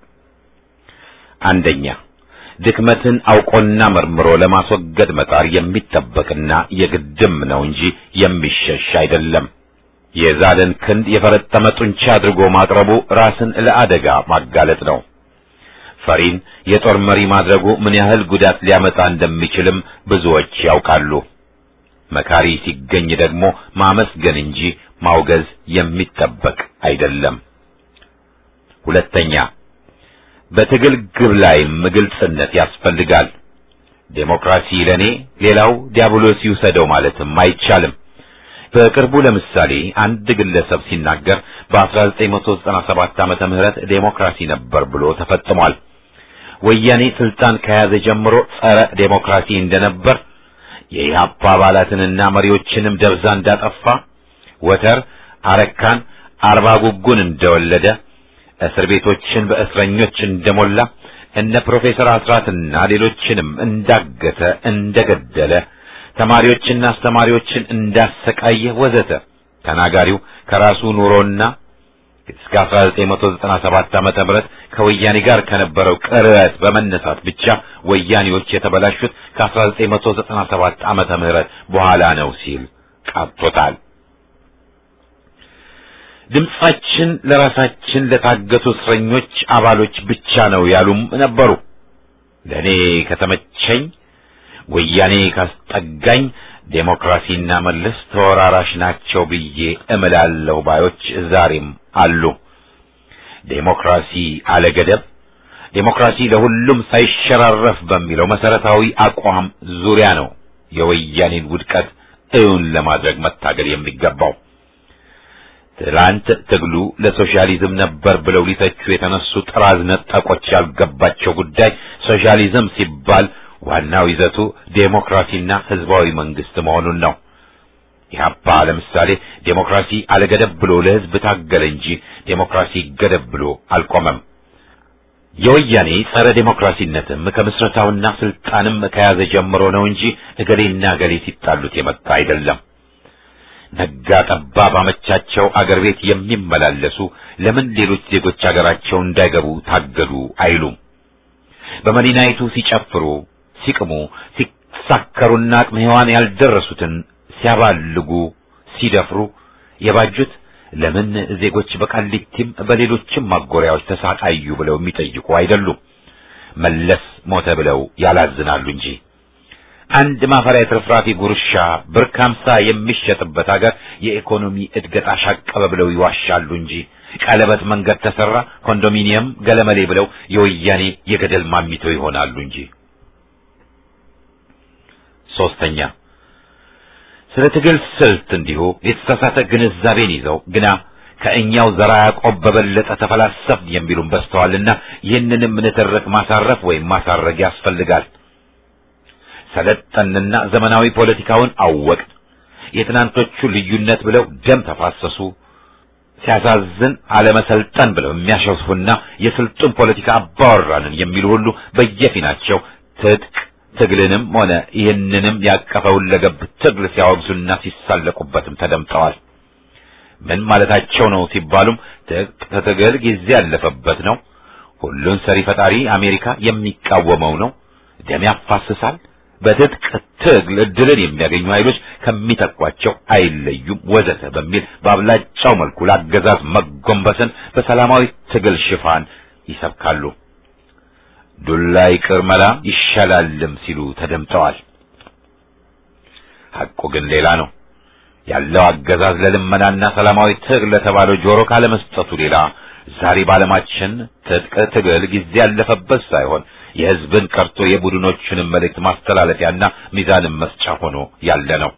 አንደኛ ድክመትን አውቆና መርምሮ ለማስወገድ መጣር የሚጠበቅና የግድም ነው እንጂ የሚሸሽ አይደለም። የዛለን ክንድ የፈረጠመ ጡንቻ አድርጎ ማቅረቡ ራስን ለአደጋ ማጋለጥ ነው። ፈሪን የጦር መሪ ማድረጉ ምን ያህል ጉዳት ሊያመጣ እንደሚችልም ብዙዎች ያውቃሉ። መካሪ ሲገኝ ደግሞ ማመስገን እንጂ ማውገዝ የሚጠበቅ አይደለም። ሁለተኛ በትግል ግብ ላይም ግልጽነት ያስፈልጋል። ዴሞክራሲ ለኔ ሌላው ዲያብሎስ ይውሰደው ማለትም አይቻልም። በቅርቡ ለምሳሌ አንድ ግለሰብ ሲናገር በ1997 ዓመተ ምህረት ዴሞክራሲ ነበር ብሎ ተፈጥሟል። ወያኔ ስልጣን ከያዘ ጀምሮ ጸረ ዴሞክራሲ እንደነበር የኢህአፓ አባላትንና መሪዎችንም ደብዛ እንዳጠፋ ወተር አረካን አርባ ጉጉን እንደወለደ እስር ቤቶችን በእስረኞች እንደሞላ እነ ፕሮፌሰር አስራትና ሌሎችንም እንዳገተ እንደገደለ ተማሪዎችና አስተማሪዎችን እንዳሰቃየ ወዘተ ተናጋሪው ከራሱ ኑሮና እስከ 1997 ዓመተ ምህረት ከወያኔ ጋር ከነበረው ቅርበት በመነሳት ብቻ ወያኔዎች የተበላሹት ከ1997 ዓመተ ምህረት በኋላ ነው ሲል ቃጥቶታል። ድምጻችን ለራሳችን ለታገቱ እስረኞች አባሎች ብቻ ነው ያሉም ነበሩ። ለእኔ ከተመቸኝ ወያኔ ካስጠጋኝ ዴሞክራሲና መለስ ተወራራሽ ናቸው ብዬ እምላለሁ ባዮች ዛሬም አሉ። ዴሞክራሲ አለገደብ፣ ዴሞክራሲ ለሁሉም ሳይሸራረፍ በሚለው መሰረታዊ አቋም ዙሪያ ነው የወያኔን ውድቀት እውን ለማድረግ መታገል የሚገባው። ትላንት ትግሉ ለሶሻሊዝም ነበር ብለው ሊተቹ የተነሱ ጥራዝ ነጠቆች ያልገባቸው ጉዳይ ሶሻሊዝም ሲባል ዋናው ይዘቱ ዴሞክራሲና ህዝባዊ መንግስት መሆኑን ነው። ኢህአፓ ለምሳሌ ዴሞክራሲ አለገደብ ብሎ ለህዝብ ታገለ እንጂ ዴሞክራሲ ገደብ ብሎ አልቆመም። የወያኔ ጸረ ዴሞክራሲነትም ከምስረታውና ስልጣንም ከያዘ ጀምሮ ነው እንጂ እገሌና እገሌ ሲጣሉት የመጣ አይደለም። ነጋ ጠባ ባመቻቸው አገር ቤት የሚመላለሱ ለምን ሌሎች ዜጎች አገራቸው እንዳይገቡ ታገዱ አይሉም። በመዲናይቱ ሲጨፍሩ፣ ሲቅሙ፣ ሲሳከሩና አቅመ ሔዋን ያልደረሱትን ሲያባልጉ፣ ሲደፍሩ የባጁት ለምን ዜጎች በቃሊቲም በሌሎችም ማጎሪያዎች ተሳቃዩ ብለው የሚጠይቁ አይደሉም። መለስ ሞተ ብለው ያላዝናሉ እንጂ አንድ ማፈሪያ ትርፍራፊ ጉርሻ ብር ከሀምሳ የሚሸጥበት ሀገር የኢኮኖሚ እድገት አሻቀበ ብለው ይዋሻሉ እንጂ ቀለበት መንገድ ተሰራ፣ ኮንዶሚኒየም ገለመሌ ብለው የወያኔ የገደል ማሚተው ይሆናሉ እንጂ። ሶስተኛ ስለ ትግል ስልት እንዲሁ የተሳሳተ ግንዛቤን ይዘው ግና ከእኛው ዘራ ያዕቆብ በበለጠ ተፈላሰፍን የሚሉም በዝተዋልና ይህንንም ንትርክ ማሳረፍ ወይም ማሳረግ ያስፈልጋል። ሰለጠንና ዘመናዊ ፖለቲካውን አወቅን፣ የትናንቶቹ ልዩነት ብለው ደም ተፋሰሱ። ሲያሳዝን አለመሰልጠን ብለው የሚያሸፉና የስልጡን ፖለቲካ አባወራንን የሚሉ ሁሉ በየፊናቸው ትጥቅ ትግልንም ሆነ ይህንንም ያቀፈውን ለገብ ትግል ሲያወግዙና ሲሳለቁበትም ተደምጠዋል። ምን ማለታቸው ነው ሲባሉም ትጥቅ ትግል ጊዜ ያለፈበት ነው፣ ሁሉን ሰሪ ፈጣሪ አሜሪካ የሚቃወመው ነው፣ ደም ያፋስሳል፣ በትጥቅ ትግል እድልን የሚያገኙ ኃይሎች ከሚተኳቸው አይለዩም፣ ወዘተ በሚል በአብላጫው መልኩ ለአገዛዝ መጎንበስን በሰላማዊ ትግል ሽፋን ይሰብካሉ። ዱላ ይቅር መላ ይሻላልም ሲሉ ተደምጠዋል። ሐቁ ግን ሌላ ነው። ያለው አገዛዝ ለልመናና ሰላማዊ ትግል ለተባለው ጆሮ ካለመስጠቱ ሌላ ዛሬ በዓለማችን ትጥቅ ትግል ጊዜ ያለፈበት ሳይሆን የሕዝብን ቀርቶ የቡድኖችንም መልእክት ማስተላለፊያና ሚዛንን መስጫ ሆኖ ያለ ነው።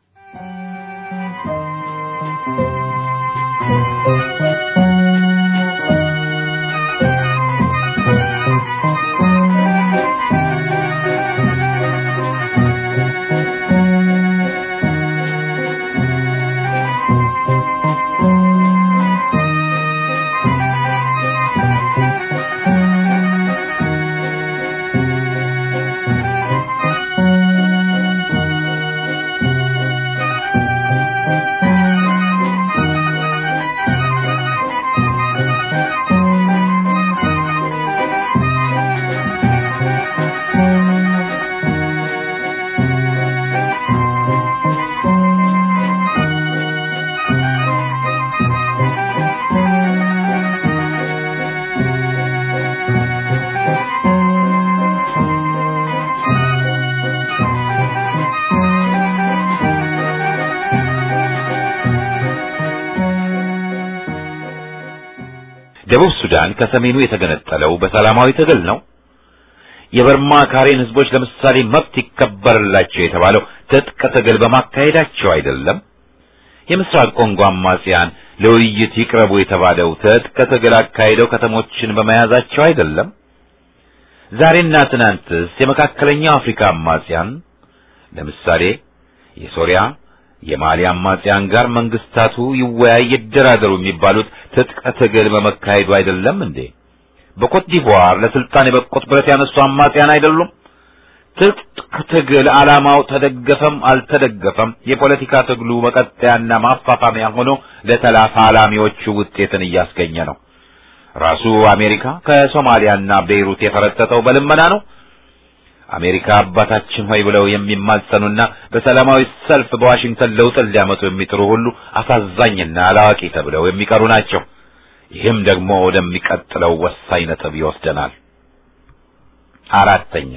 ደቡብ ሱዳን ከሰሜኑ የተገነጠለው በሰላማዊ ትግል ነው። የበርማ ካሬን ህዝቦች ለምሳሌ መብት ይከበርላቸው የተባለው ትጥቅ ትግል በማካሄዳቸው አይደለም። የምስራቅ ኮንጎ አማጽያን ለውይይት ይቅረቡ የተባለው ትጥቅ ትግል አካሄደው ከተሞችን በመያዛቸው አይደለም። ዛሬና ትናንትስ የመካከለኛው አፍሪካ አማጽያን ለምሳሌ የሶሪያ የማሊ አማጽያን ጋር መንግስታቱ ይወያይ ይደራደሩ የሚባሉት ትጥቅ ትግል በመካሄዱ አይደለም እንዴ? በኮት ዲቮር ለስልጣን የበቁት ብረት ያነሱ አማጽያን አይደሉም? ትጥቅ ትግል ዓላማው ተደገፈም አልተደገፈም የፖለቲካ ትግሉ መቀጠያና ማፋፋሚያ ሆኖ ለተላፋላሚዎቹ ውጤትን እያስገኘ ነው። ራሱ አሜሪካ ከሶማሊያና ቤይሩት የፈረጠጠው በልመና ነው። አሜሪካ አባታችን ሆይ ብለው የሚማጸኑና በሰላማዊ ሰልፍ በዋሽንግተን ለውጥን ሊያመጡ የሚጥሩ ሁሉ አሳዛኝና አላዋቂ ተብለው የሚቀሩ ናቸው። ይህም ደግሞ ወደሚቀጥለው ወሳኝ ነጥብ ይወስደናል። አራተኛ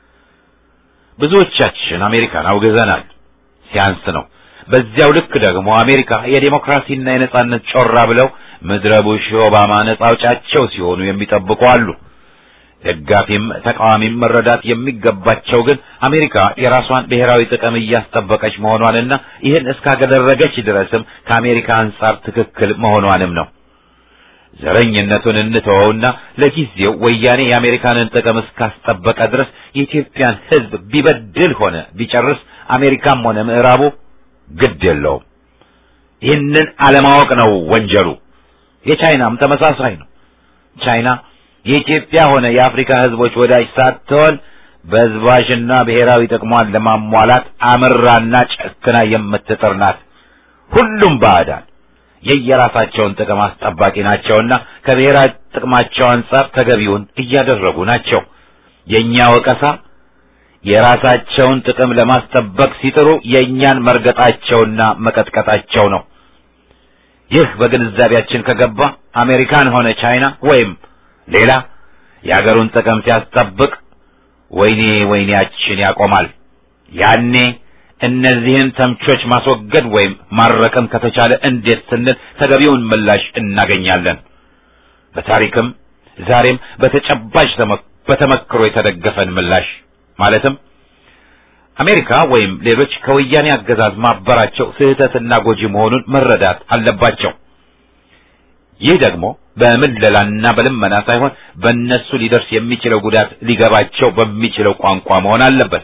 ብዙዎቻችን አሜሪካን አውግዘናል። ሲያንስ ነው። በዚያው ልክ ደግሞ አሜሪካ የዴሞክራሲና የነጻነት ጮራ ብለው ምድረ ቡሽ ኦባማ ነጻ አውጫቸው ሲሆኑ የሚጠብቁ አሉ። ደጋፊም ተቃዋሚም መረዳት የሚገባቸው ግን አሜሪካ የራሷን ብሔራዊ ጥቅም እያስጠበቀች መሆኗንና ይህን እስካደረገች ድረስም ከአሜሪካ አንጻር ትክክል መሆኗንም ነው። ዘረኝነቱን እንተወውና ለጊዜው ወያኔ የአሜሪካንን ጥቅም እስካስጠበቀ ድረስ የኢትዮጵያን ሕዝብ ቢበድል ሆነ ቢጨርስ አሜሪካም ሆነ ምዕራቡ ግድ የለውም። ይህንን አለማወቅ ነው ወንጀሉ። የቻይናም ተመሳሳይ ነው። ቻይና የኢትዮጵያ ሆነ የአፍሪካ ሕዝቦች ወዳጅ ሳትሆን በዝባዥና ብሔራዊ ጥቅሟን ለማሟላት አምራና ጨክና የምትጥር ናት። ሁሉም ባዕዳን የየራሳቸውን ጥቅም አስጠባቂ ናቸውና ከብሔራዊ ጥቅማቸው አንጻር ተገቢውን እያደረጉ ናቸው። የእኛ ወቀሳ የራሳቸውን ጥቅም ለማስጠበቅ ሲጥሩ የእኛን መርገጣቸውና መቀጥቀጣቸው ነው። ይህ በግንዛቤያችን ከገባ አሜሪካን ሆነ ቻይና ወይም ሌላ የአገሩን ጥቅም ሲያስጠብቅ ወይኔ ወይኔያችን ያቆማል። ያኔ እነዚህን ተምቾች ማስወገድ ወይም ማረቅም ከተቻለ እንዴት ስንል ተገቢውን ምላሽ እናገኛለን። በታሪክም ዛሬም በተጨባጭ በተመክሮ የተደገፈን ምላሽ ማለትም አሜሪካ ወይም ሌሎች ከወያኔ አገዛዝ ማበራቸው ስህተትና ጎጂ መሆኑን መረዳት አለባቸው። ይህ ደግሞ በምለላና በልመና ሳይሆን በእነሱ ሊደርስ የሚችለው ጉዳት ሊገባቸው በሚችለው ቋንቋ መሆን አለበት።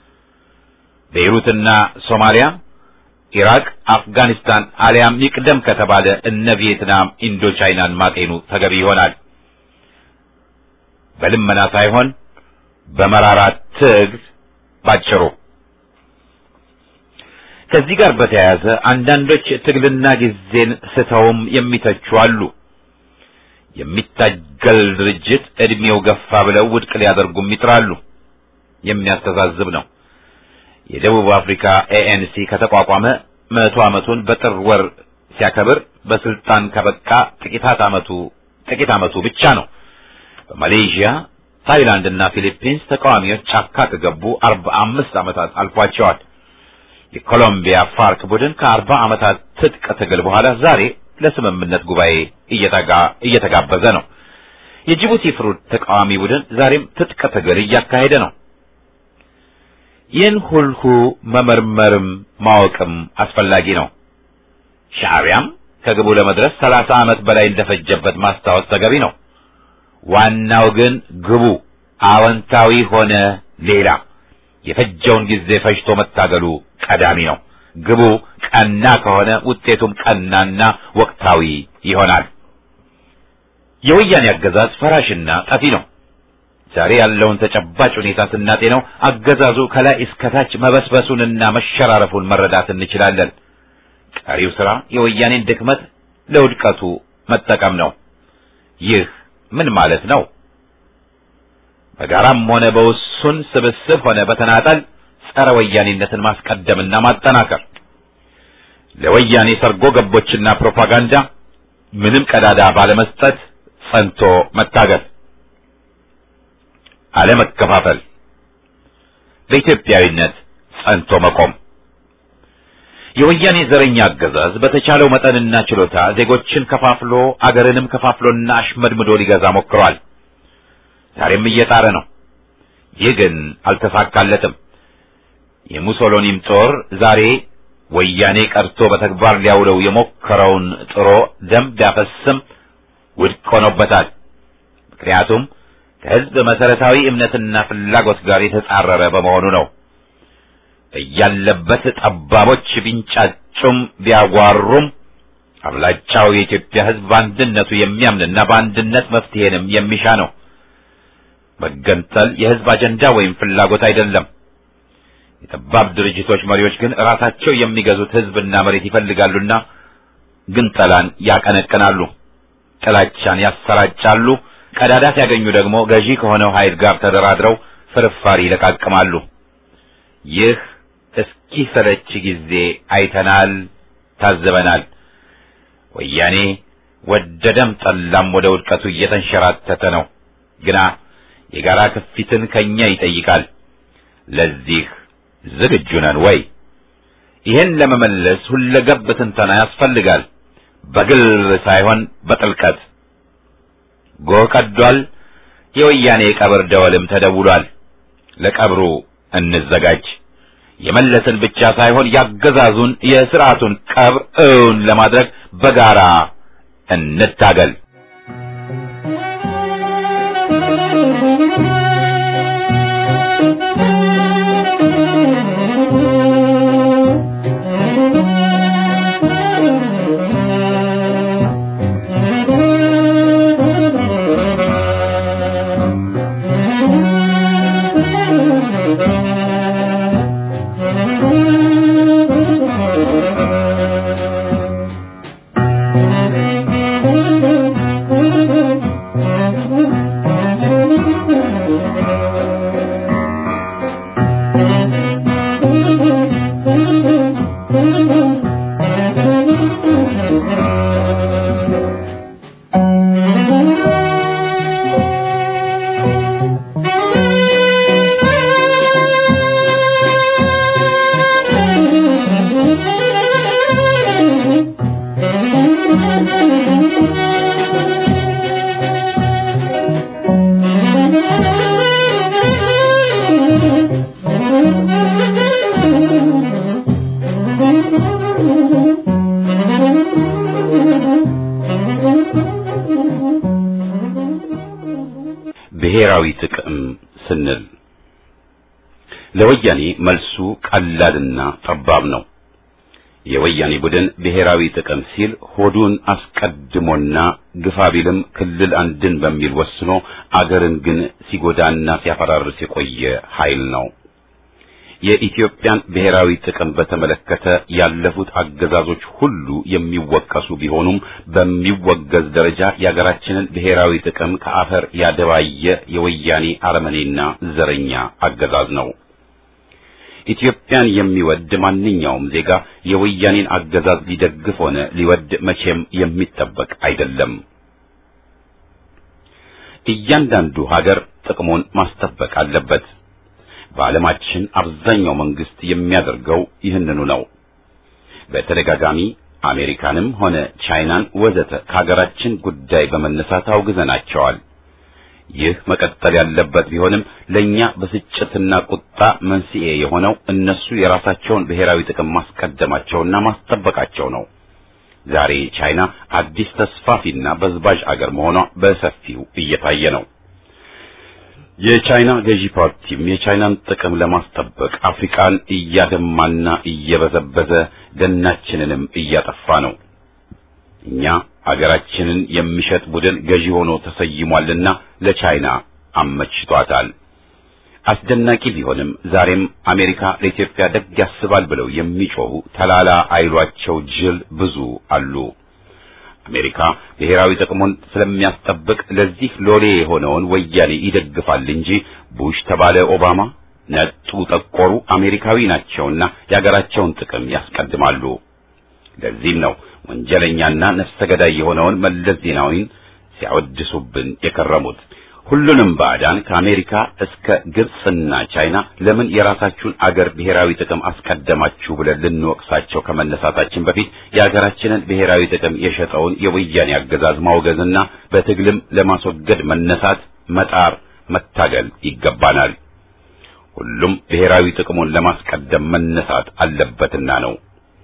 ቤይሩትና ሶማሊያ፣ ኢራቅ፣ አፍጋኒስታን አሊያም ይቅደም ከተባለ እነ ቪየትናም ኢንዶ ቻይናን ማጤኑ ተገቢ ይሆናል። በልመና ሳይሆን በመራራ ትግል ባጭሩ። ከዚህ ጋር በተያያዘ አንዳንዶች ትግልና ጊዜን ስተውም የሚተቹ አሉ። የሚታገል ድርጅት እድሜው ገፋ ብለው ውድቅ ሊያደርጉም ይጥራሉ። የሚያስተዛዝብ ነው። የደቡብ አፍሪካ ኤኤንሲ ከተቋቋመ መቶ ዓመቱን በጥር ወር ሲያከብር በስልጣን ከበቃ ጥቂታት ዓመቱ ጥቂት ዓመቱ ብቻ ነው። በማሌዥያ ታይላንድ እና ፊሊፒንስ ተቃዋሚዎች ጫካ ከገቡ አርባ አምስት ዓመታት አልፏቸዋል። የኮሎምቢያ ፋርክ ቡድን ከአርባ ዓመታት ትጥቅ ትግል በኋላ ዛሬ ለስምምነት ጉባኤ እየተጋ እየተጋበዘ ነው። የጅቡቲ ፍሩድ ተቃዋሚ ቡድን ዛሬም ትጥቅ ትግል እያካሄደ ነው። ይህን ሁሉ መመርመርም ማወቅም አስፈላጊ ነው። ሻዕቢያም ከግቡ ለመድረስ ሰላሳ ዓመት በላይ እንደፈጀበት ማስታወስ ተገቢ ነው። ዋናው ግን ግቡ አዎንታዊ ሆነ ሌላ የፈጀውን ጊዜ ፈጅቶ መታገሉ ቀዳሚ ነው። ግቡ ቀና ከሆነ ውጤቱም ቀናና ወቅታዊ ይሆናል። የወያኔ አገዛዝ ፈራሽና ጠፊ ነው። ዛሬ ያለውን ተጨባጭ ሁኔታ ስናጤነው አገዛዙ ከላይ እስከታች መበስበሱንና መሸራረፉን መረዳት እንችላለን። ቀሪው ስራ የወያኔን ድክመት ለውድቀቱ መጠቀም ነው። ይህ ምን ማለት ነው? በጋራም ሆነ በውሱን ስብስብ ሆነ በተናጠል ጸረ ወያኔነትን ማስቀደምና ማጠናከር፣ ለወያኔ ሰርጎ ገቦችና ፕሮፓጋንዳ ምንም ቀዳዳ ባለመስጠት ጸንቶ መታገል፣ አለመከፋፈል፣ በኢትዮጵያዊነት ጸንቶ መቆም። የወያኔ ዘረኛ አገዛዝ በተቻለው መጠንና ችሎታ ዜጎችን ከፋፍሎ አገርንም ከፋፍሎና አሽመድምዶ ሊገዛ ሞክሯል። ዛሬም እየጣረ ነው። ይህ ግን አልተሳካለትም። የሙሶሎኒም ጦር ዛሬ ወያኔ ቀርቶ በተግባር ሊያውለው የሞከረውን ጥሮ ደም ቢያፈስም ውድቅ ሆኖበታል። ምክንያቱም ከሕዝብ መሰረታዊ እምነትና ፍላጎት ጋር የተጻረረ በመሆኑ ነው። እያለበት ጠባቦች ቢንጫጩም ቢያጓሩም አብላጫው የኢትዮጵያ ሕዝብ በአንድነቱ የሚያምንና በአንድነት መፍትሄንም የሚሻ ነው። መገንጠል የሕዝብ አጀንዳ ወይም ፍላጎት አይደለም። የጠባብ ድርጅቶች መሪዎች ግን ራሳቸው የሚገዙት ሕዝብና መሬት ይፈልጋሉና ግንጠላን ያቀነቅናሉ፣ ጥላቻን ያሰራጫሉ። ቀዳዳ ሲያገኙ ደግሞ ገዢ ከሆነው ኃይል ጋር ተደራድረው ፍርፋሪ ይለቃቅማሉ። ይህ እስኪ ሰለች ጊዜ አይተናል፣ ታዘበናል። ወያኔ ወደደም ጠላም ወደ ውድቀቱ እየተንሸራተተ ነው። ግና የጋራ ክፊትን ከኛ ይጠይቃል። ለዚህ ዝግጁ ነን ወይ? ይህን ለመመለስ ሁለገብ ትንተና ያስፈልጋል። በግል ሳይሆን በጥልቀት ጎህ ቀዷል። የወያኔ የቀብር ደወልም ተደውሏል። ለቀብሩ እንዘጋጅ። የመለስን ብቻ ሳይሆን ያገዛዙን የስርዓቱን ቀብር እውን ለማድረግ በጋራ እንታገል። ብሔራዊ ጥቅም ስንል ለወያኔ መልሱ ቀላልና ጠባብ ነው። የወያኔ ቡድን ብሔራዊ ጥቅም ሲል ሆዱን አስቀድሞና ግፋ ቢልም ክልል አንድን በሚል ወስኖ አገርን ግን ሲጎዳና ሲያፈራርስ የቆየ ኃይል ነው። የኢትዮጵያን ብሔራዊ ጥቅም በተመለከተ ያለፉት አገዛዞች ሁሉ የሚወቀሱ ቢሆኑም በሚወገዝ ደረጃ የሀገራችንን ብሔራዊ ጥቅም ከአፈር ያደባየ የወያኔ አረመኔና ዘረኛ አገዛዝ ነው። ኢትዮጵያን የሚወድ ማንኛውም ዜጋ የወያኔን አገዛዝ ሊደግፍ ሆነ ሊወድ መቼም የሚጠበቅ አይደለም። እያንዳንዱ ሀገር ጥቅሙን ማስጠበቅ አለበት። በዓለማችን አብዛኛው መንግስት የሚያደርገው ይህንኑ ነው። በተደጋጋሚ አሜሪካንም ሆነ ቻይናን ወዘተ ከሀገራችን ጉዳይ በመነሳት አውግዘናቸዋል። ይህ መቀጠል ያለበት ቢሆንም ለኛ ብስጭትና ቁጣ መንስኤ የሆነው እነሱ የራሳቸውን ብሔራዊ ጥቅም ማስቀደማቸውና ማስጠበቃቸው ነው። ዛሬ ቻይና አዲስ ተስፋፊና በዝባዥ አገር መሆኗ በሰፊው እየታየ ነው። የቻይና ገዢ ፓርቲም የቻይናን ጥቅም ለማስጠበቅ አፍሪካን እያደማና እየበዘበዘ ደናችንንም እያጠፋ ነው። እኛ አገራችንን የሚሸጥ ቡድን ገዢ ሆኖ ተሰይሟልና ለቻይና አመችቷታል። አስደናቂ ቢሆንም ዛሬም አሜሪካ ለኢትዮጵያ ደግ ያስባል ብለው የሚጮሁ ተላላ አይሏቸው ጅል ብዙ አሉ። አሜሪካ ብሔራዊ ጥቅሙን ስለሚያስጠብቅ ለዚህ ሎሌ የሆነውን ወያኔ ይደግፋል እንጂ ቡሽ ተባለ ኦባማ ነጡ ጠቆሩ አሜሪካዊ ናቸውና የአገራቸውን ጥቅም ያስቀድማሉ። ለዚህም ነው ወንጀለኛና ነፍሰ ገዳይ የሆነውን መለስ ዜናዊን ሲያወድሱብን የከረሙት። ሁሉንም ባዕዳን ከአሜሪካ እስከ ግብጽና ቻይና ለምን የራሳችሁን አገር ብሔራዊ ጥቅም አስቀደማችሁ ብለን ልንወቅሳቸው ከመነሳታችን በፊት የአገራችንን ብሔራዊ ጥቅም የሸጠውን የወያኔ አገዛዝ ማውገዝና በትግልም ለማስወገድ መነሳት፣ መጣር፣ መታገል ይገባናል። ሁሉም ብሔራዊ ጥቅሙን ለማስቀደም መነሳት አለበትና ነው።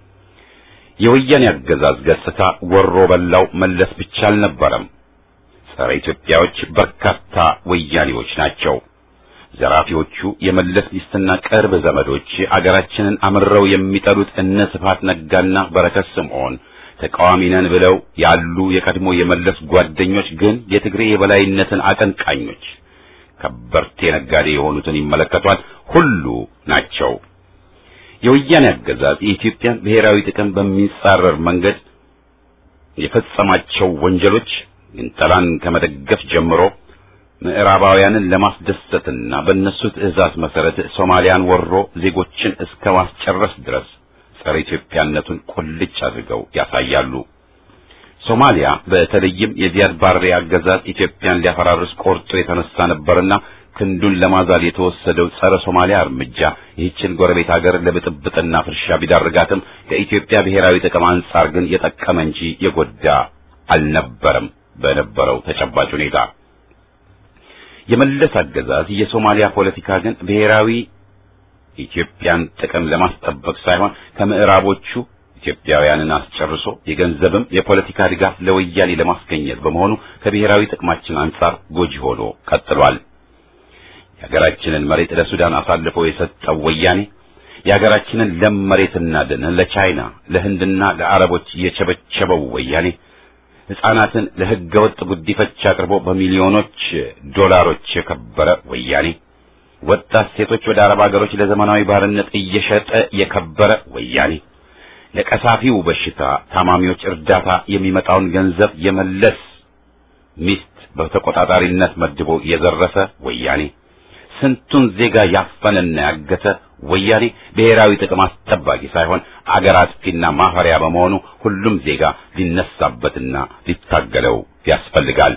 የወያኔ አገዛዝ ገጽታ ወሮ በላው መለስ ብቻ አልነበረም። ጸረ ኢትዮጵያዎች በርካታ ወያኔዎች ናቸው። ዘራፊዎቹ የመለስ ሚስትና ቅርብ ዘመዶች አገራችንን አምረው የሚጠሉት እነ ስብሐት ነጋና በረከት ስምዖን ተቃዋሚ ነን ብለው ያሉ የቀድሞ የመለስ ጓደኞች ግን የትግሬ የበላይነትን አቀንቃኞች ከበርቴ ነጋዴ የሆኑትን ይመለከቷል ሁሉ ናቸው። የወያኔ አገዛዝ የኢትዮጵያን ብሔራዊ ጥቅም በሚጻረር መንገድ የፈጸማቸው ወንጀሎች ግንጠላን ከመደገፍ ጀምሮ ምዕራባውያንን ለማስደሰትና በእነሱ ትዕዛዝ መሰረት ሶማሊያን ወሮ ዜጎችን እስከ ማስጨረስ ድረስ ጸረ ኢትዮጵያነቱን ቁልጭ አድርገው ያሳያሉ። ሶማሊያ በተለይም የዚያድ ባሬ አገዛዝ ኢትዮጵያን ሊያፈራርስ ቆርጦ የተነሳ ነበርና ክንዱን ለማዛል የተወሰደው ጸረ ሶማሊያ እርምጃ ይህችን ጎረቤት ሀገር ለብጥብጥና ፍርሻ ቢዳርጋትም ከኢትዮጵያ ብሔራዊ ጥቅም አንጻር ግን የጠቀመ እንጂ የጎዳ አልነበረም። በነበረው ተጨባጭ ሁኔታ የመለስ አገዛዝ የሶማሊያ ፖለቲካ ግን ብሔራዊ ኢትዮጵያን ጥቅም ለማስጠበቅ ሳይሆን ከምዕራቦቹ ኢትዮጵያውያንን አስጨርሶ የገንዘብም የፖለቲካ ድጋፍ ለወያኔ ለማስገኘት በመሆኑ ከብሔራዊ ጥቅማችን አንጻር ጎጂ ሆኖ ቀጥሏል። የሀገራችንን መሬት ለሱዳን አሳልፎ የሰጠው ወያኔ የሀገራችንን ለም መሬትና ደን ለቻይና ለህንድና ለአረቦች የቸበቸበው ወያኔ ሕፃናትን ለሕገ ወጥ ጉዲፈቻ አቅርቦ በሚሊዮኖች ዶላሮች የከበረ ወያኔ ወጣት ሴቶች ወደ አረብ ሀገሮች ለዘመናዊ ባርነት እየሸጠ የከበረ ወያኔ ለቀሳፊው በሽታ ታማሚዎች እርዳታ የሚመጣውን ገንዘብ የመለስ ሚስት በተቆጣጣሪነት መድቦ የዘረፈ ወያኔ ስንቱን ዜጋ ያፈነና ያገተ ወያኔ ብሔራዊ ጥቅም አስጠባቂ ሳይሆን አገር አጥፊና ማፈሪያ በመሆኑ ሁሉም ዜጋ ሊነሳበትና ሊታገለው ያስፈልጋል።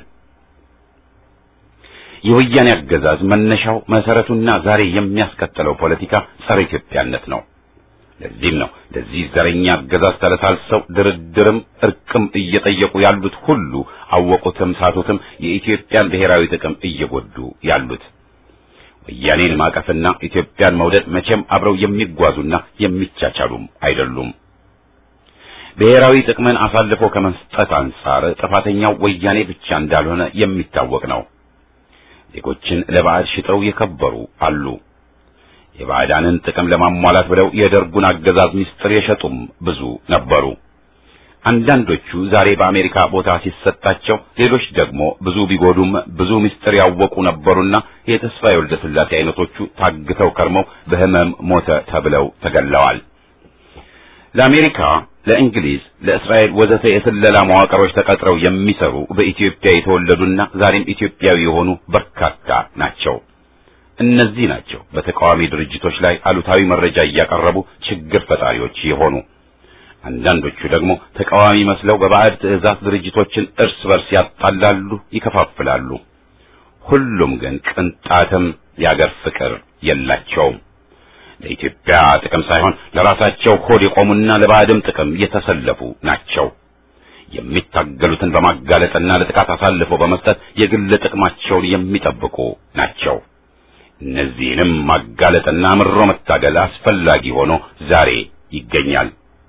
የወያኔ አገዛዝ መነሻው መሰረቱና ዛሬ የሚያስከተለው ፖለቲካ ጸረ ኢትዮጵያነት ነው። ለዚህም ነው ለዚህ ዘረኛ አገዛዝ ተለሳልሰው ድርድርም እርቅም እየጠየቁ ያሉት ሁሉ አወቁትም ሳቱትም የኢትዮጵያን ብሔራዊ ጥቅም እየጎዱ ያሉት። ወያኔን ማቀፍና ኢትዮጵያን መውደድ መቼም አብረው የሚጓዙና የሚቻቻሉም አይደሉም። ብሔራዊ ጥቅምን አሳልፎ ከመስጠት አንጻር ጥፋተኛው ወያኔ ብቻ እንዳልሆነ የሚታወቅ ነው። ዜጎችን ለባዕድ ሽጠው የከበሩ አሉ። የባዕዳንን ጥቅም ለማሟላት ብለው የደርጉን አገዛዝ ምስጢር የሸጡም ብዙ ነበሩ። አንዳንዶቹ ዛሬ በአሜሪካ ቦታ ሲሰጣቸው፣ ሌሎች ደግሞ ብዙ ቢጎዱም ብዙ ምስጢር ያወቁ ነበሩና የተስፋዬ ወልደ ሥላሴ አይነቶቹ ታግተው ከርመው በሕመም ሞተ ተብለው ተገለዋል። ለአሜሪካ፣ ለእንግሊዝ፣ ለእስራኤል ወዘተ የስለላ መዋቅሮች ተቀጥረው የሚሰሩ በኢትዮጵያ የተወለዱና ዛሬም ኢትዮጵያዊ የሆኑ በርካታ ናቸው። እነዚህ ናቸው በተቃዋሚ ድርጅቶች ላይ አሉታዊ መረጃ እያቀረቡ ችግር ፈጣሪዎች የሆኑ። አንዳንዶቹ ደግሞ ተቃዋሚ መስለው በባዕድ ትዕዛዝ ድርጅቶችን እርስ በርስ ያጣላሉ፣ ይከፋፍላሉ። ሁሉም ግን ቅንጣትም የአገር ፍቅር የላቸውም። ለኢትዮጵያ ጥቅም ሳይሆን ለራሳቸው ሆድ የቆሙና ለባዕድም ጥቅም የተሰለፉ ናቸው። የሚታገሉትን በማጋለጥና ለጥቃት አሳልፈው በመስጠት የግል ጥቅማቸውን የሚጠብቁ ናቸው። እነዚህንም ማጋለጥና ምሮ መታገል አስፈላጊ ሆኖ ዛሬ ይገኛል።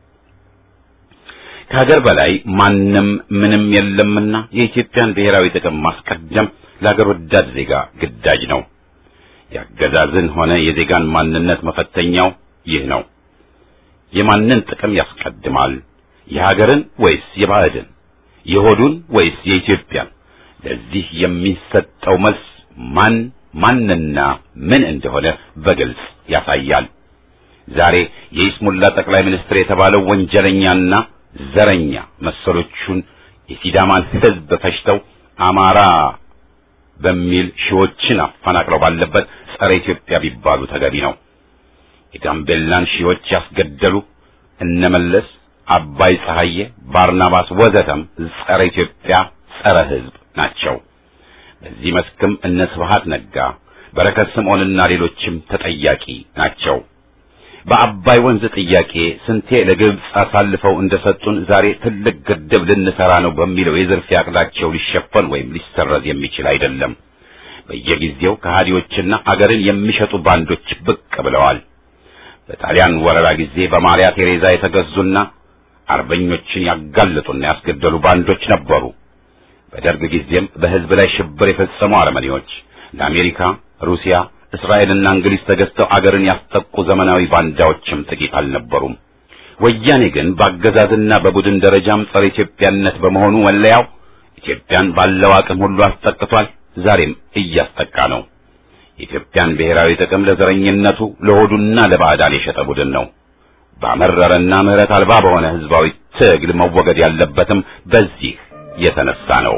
ከሀገር በላይ ማንም ምንም የለምና የኢትዮጵያን ብሔራዊ ጥቅም ማስቀደም ለሀገር ወዳድ ዜጋ ግዳጅ ነው። የአገዛዝን ሆነ የዜጋን ማንነት መፈተኛው ይህ ነው። የማንን ጥቅም ያስቀድማል? የሀገርን ወይስ የባዕድን? የሆዱን ወይስ የኢትዮጵያን? ለዚህ የሚሰጠው መልስ ማን ማንና ምን እንደሆነ በግልጽ ያሳያል። ዛሬ የኢስሙላ ጠቅላይ ሚኒስትር የተባለው ወንጀለኛና ዘረኛ መሰሎቹን የሲዳማን ሕዝብ ፈጅተው አማራ በሚል ሺዎችን አፈናቅለው ባለበት ጸረ ኢትዮጵያ ቢባሉ ተገቢ ነው። የጋምቤላን ሺዎች ያስገደሉ እነመለስ፣ አባይ ፀሐዬ፣ ባርናባስ ወዘተም ጸረ ኢትዮጵያ ጸረ ሕዝብ ናቸው። በዚህ መስክም እነ ስብሐት ነጋ፣ በረከት ስምዖንና ሌሎችም ተጠያቂ ናቸው። በአባይ ወንዝ ጥያቄ ስንቴ ለግብፅ አሳልፈው እንደሰጡን ዛሬ ትልቅ ግድብ ልንሰራ ነው በሚለው የዝርፊያ ዕቅዳቸው ሊሸፈን ወይም ሊሰረዝ የሚችል አይደለም። በየጊዜው ከሃዲዎችና አገርን የሚሸጡ ባንዶች ብቅ ብለዋል። በጣሊያን ወረራ ጊዜ በማሪያ ቴሬዛ የተገዙና አርበኞችን ያጋለጡና ያስገደሉ ባንዶች ነበሩ። በደርግ ጊዜም በሕዝብ ላይ ሽብር የፈጸሙ አረመኔዎች ለአሜሪካ፣ ሩሲያ እስራኤልና እንግሊዝ ተገዝተው አገርን ያስጠቁ ዘመናዊ ባንዳዎችም ጥቂት አልነበሩም። ወያኔ ግን በአገዛዝና በቡድን ደረጃም ጸረ ኢትዮጵያነት በመሆኑ መለያው ኢትዮጵያን ባለው አቅም ሁሉ አስጠቅቷል። ዛሬም እያስጠቃ ነው። የኢትዮጵያን ብሔራዊ ጥቅም ለዘረኝነቱ ለሆዱና ለባዕዳን የሸጠ ቡድን ነው። ባመረረና ምሕረት አልባ በሆነ ሕዝባዊ ትግል መወገድ ያለበትም በዚህ የተነሳ ነው።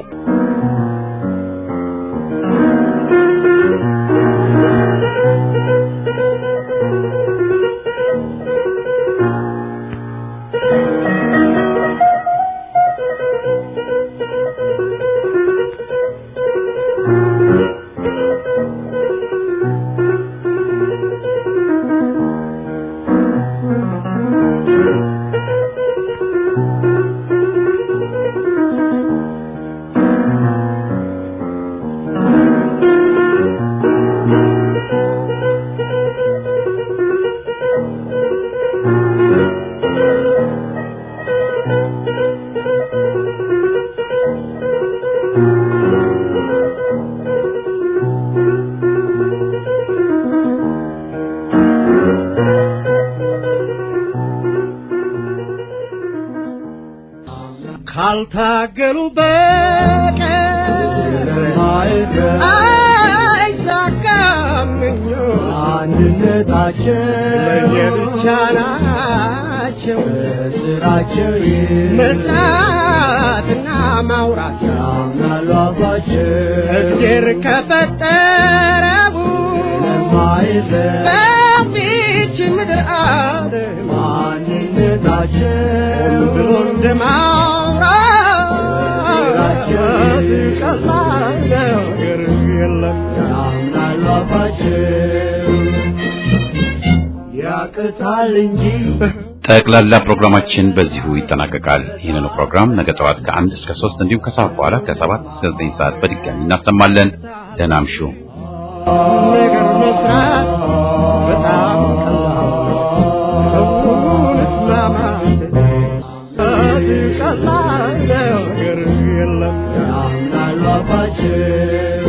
ካልታገሉ በቀር አይሳካም ምኞት። አንድነታቸው ለየብቻ ናቸው ስራቸው መስራትና ማውራት ያምናሉ አባቸው እግዜር ከፈጠረው ለማይዘን በዚች ምድር ዓለም ማንነታቸው ብሎ እንደማውራት ቀላል ነገር የለም። ያምናሉ አባቸው ያቅታል እንጂ ጠቅላላ ፕሮግራማችን በዚሁ ይጠናቀቃል። ይህንኑ ፕሮግራም ነገ ጠዋት ከአንድ እስከ ሶስት እንዲሁም ከሰዓት በኋላ ከሰባት እስከ ዘጠኝ ሰዓት በድጋሚ እናሰማለን። ደህና እምሹ። ነገር መስራት በጣም ቀላል ነው። ሰውን እስማማት ቀላል ነገር የለም። ያምናሉ አባቸው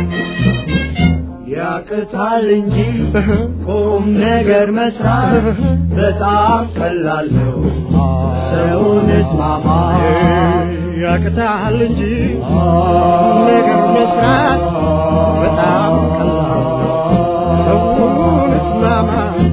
ያቅታል እንጂ ቁም ነገር መስራት በጣም ቀላል ነው። ሰውን እስማማ ያቅታል እንጂ ነገር መስራት በጣም ቀላል ነው። ሰውን እስማማት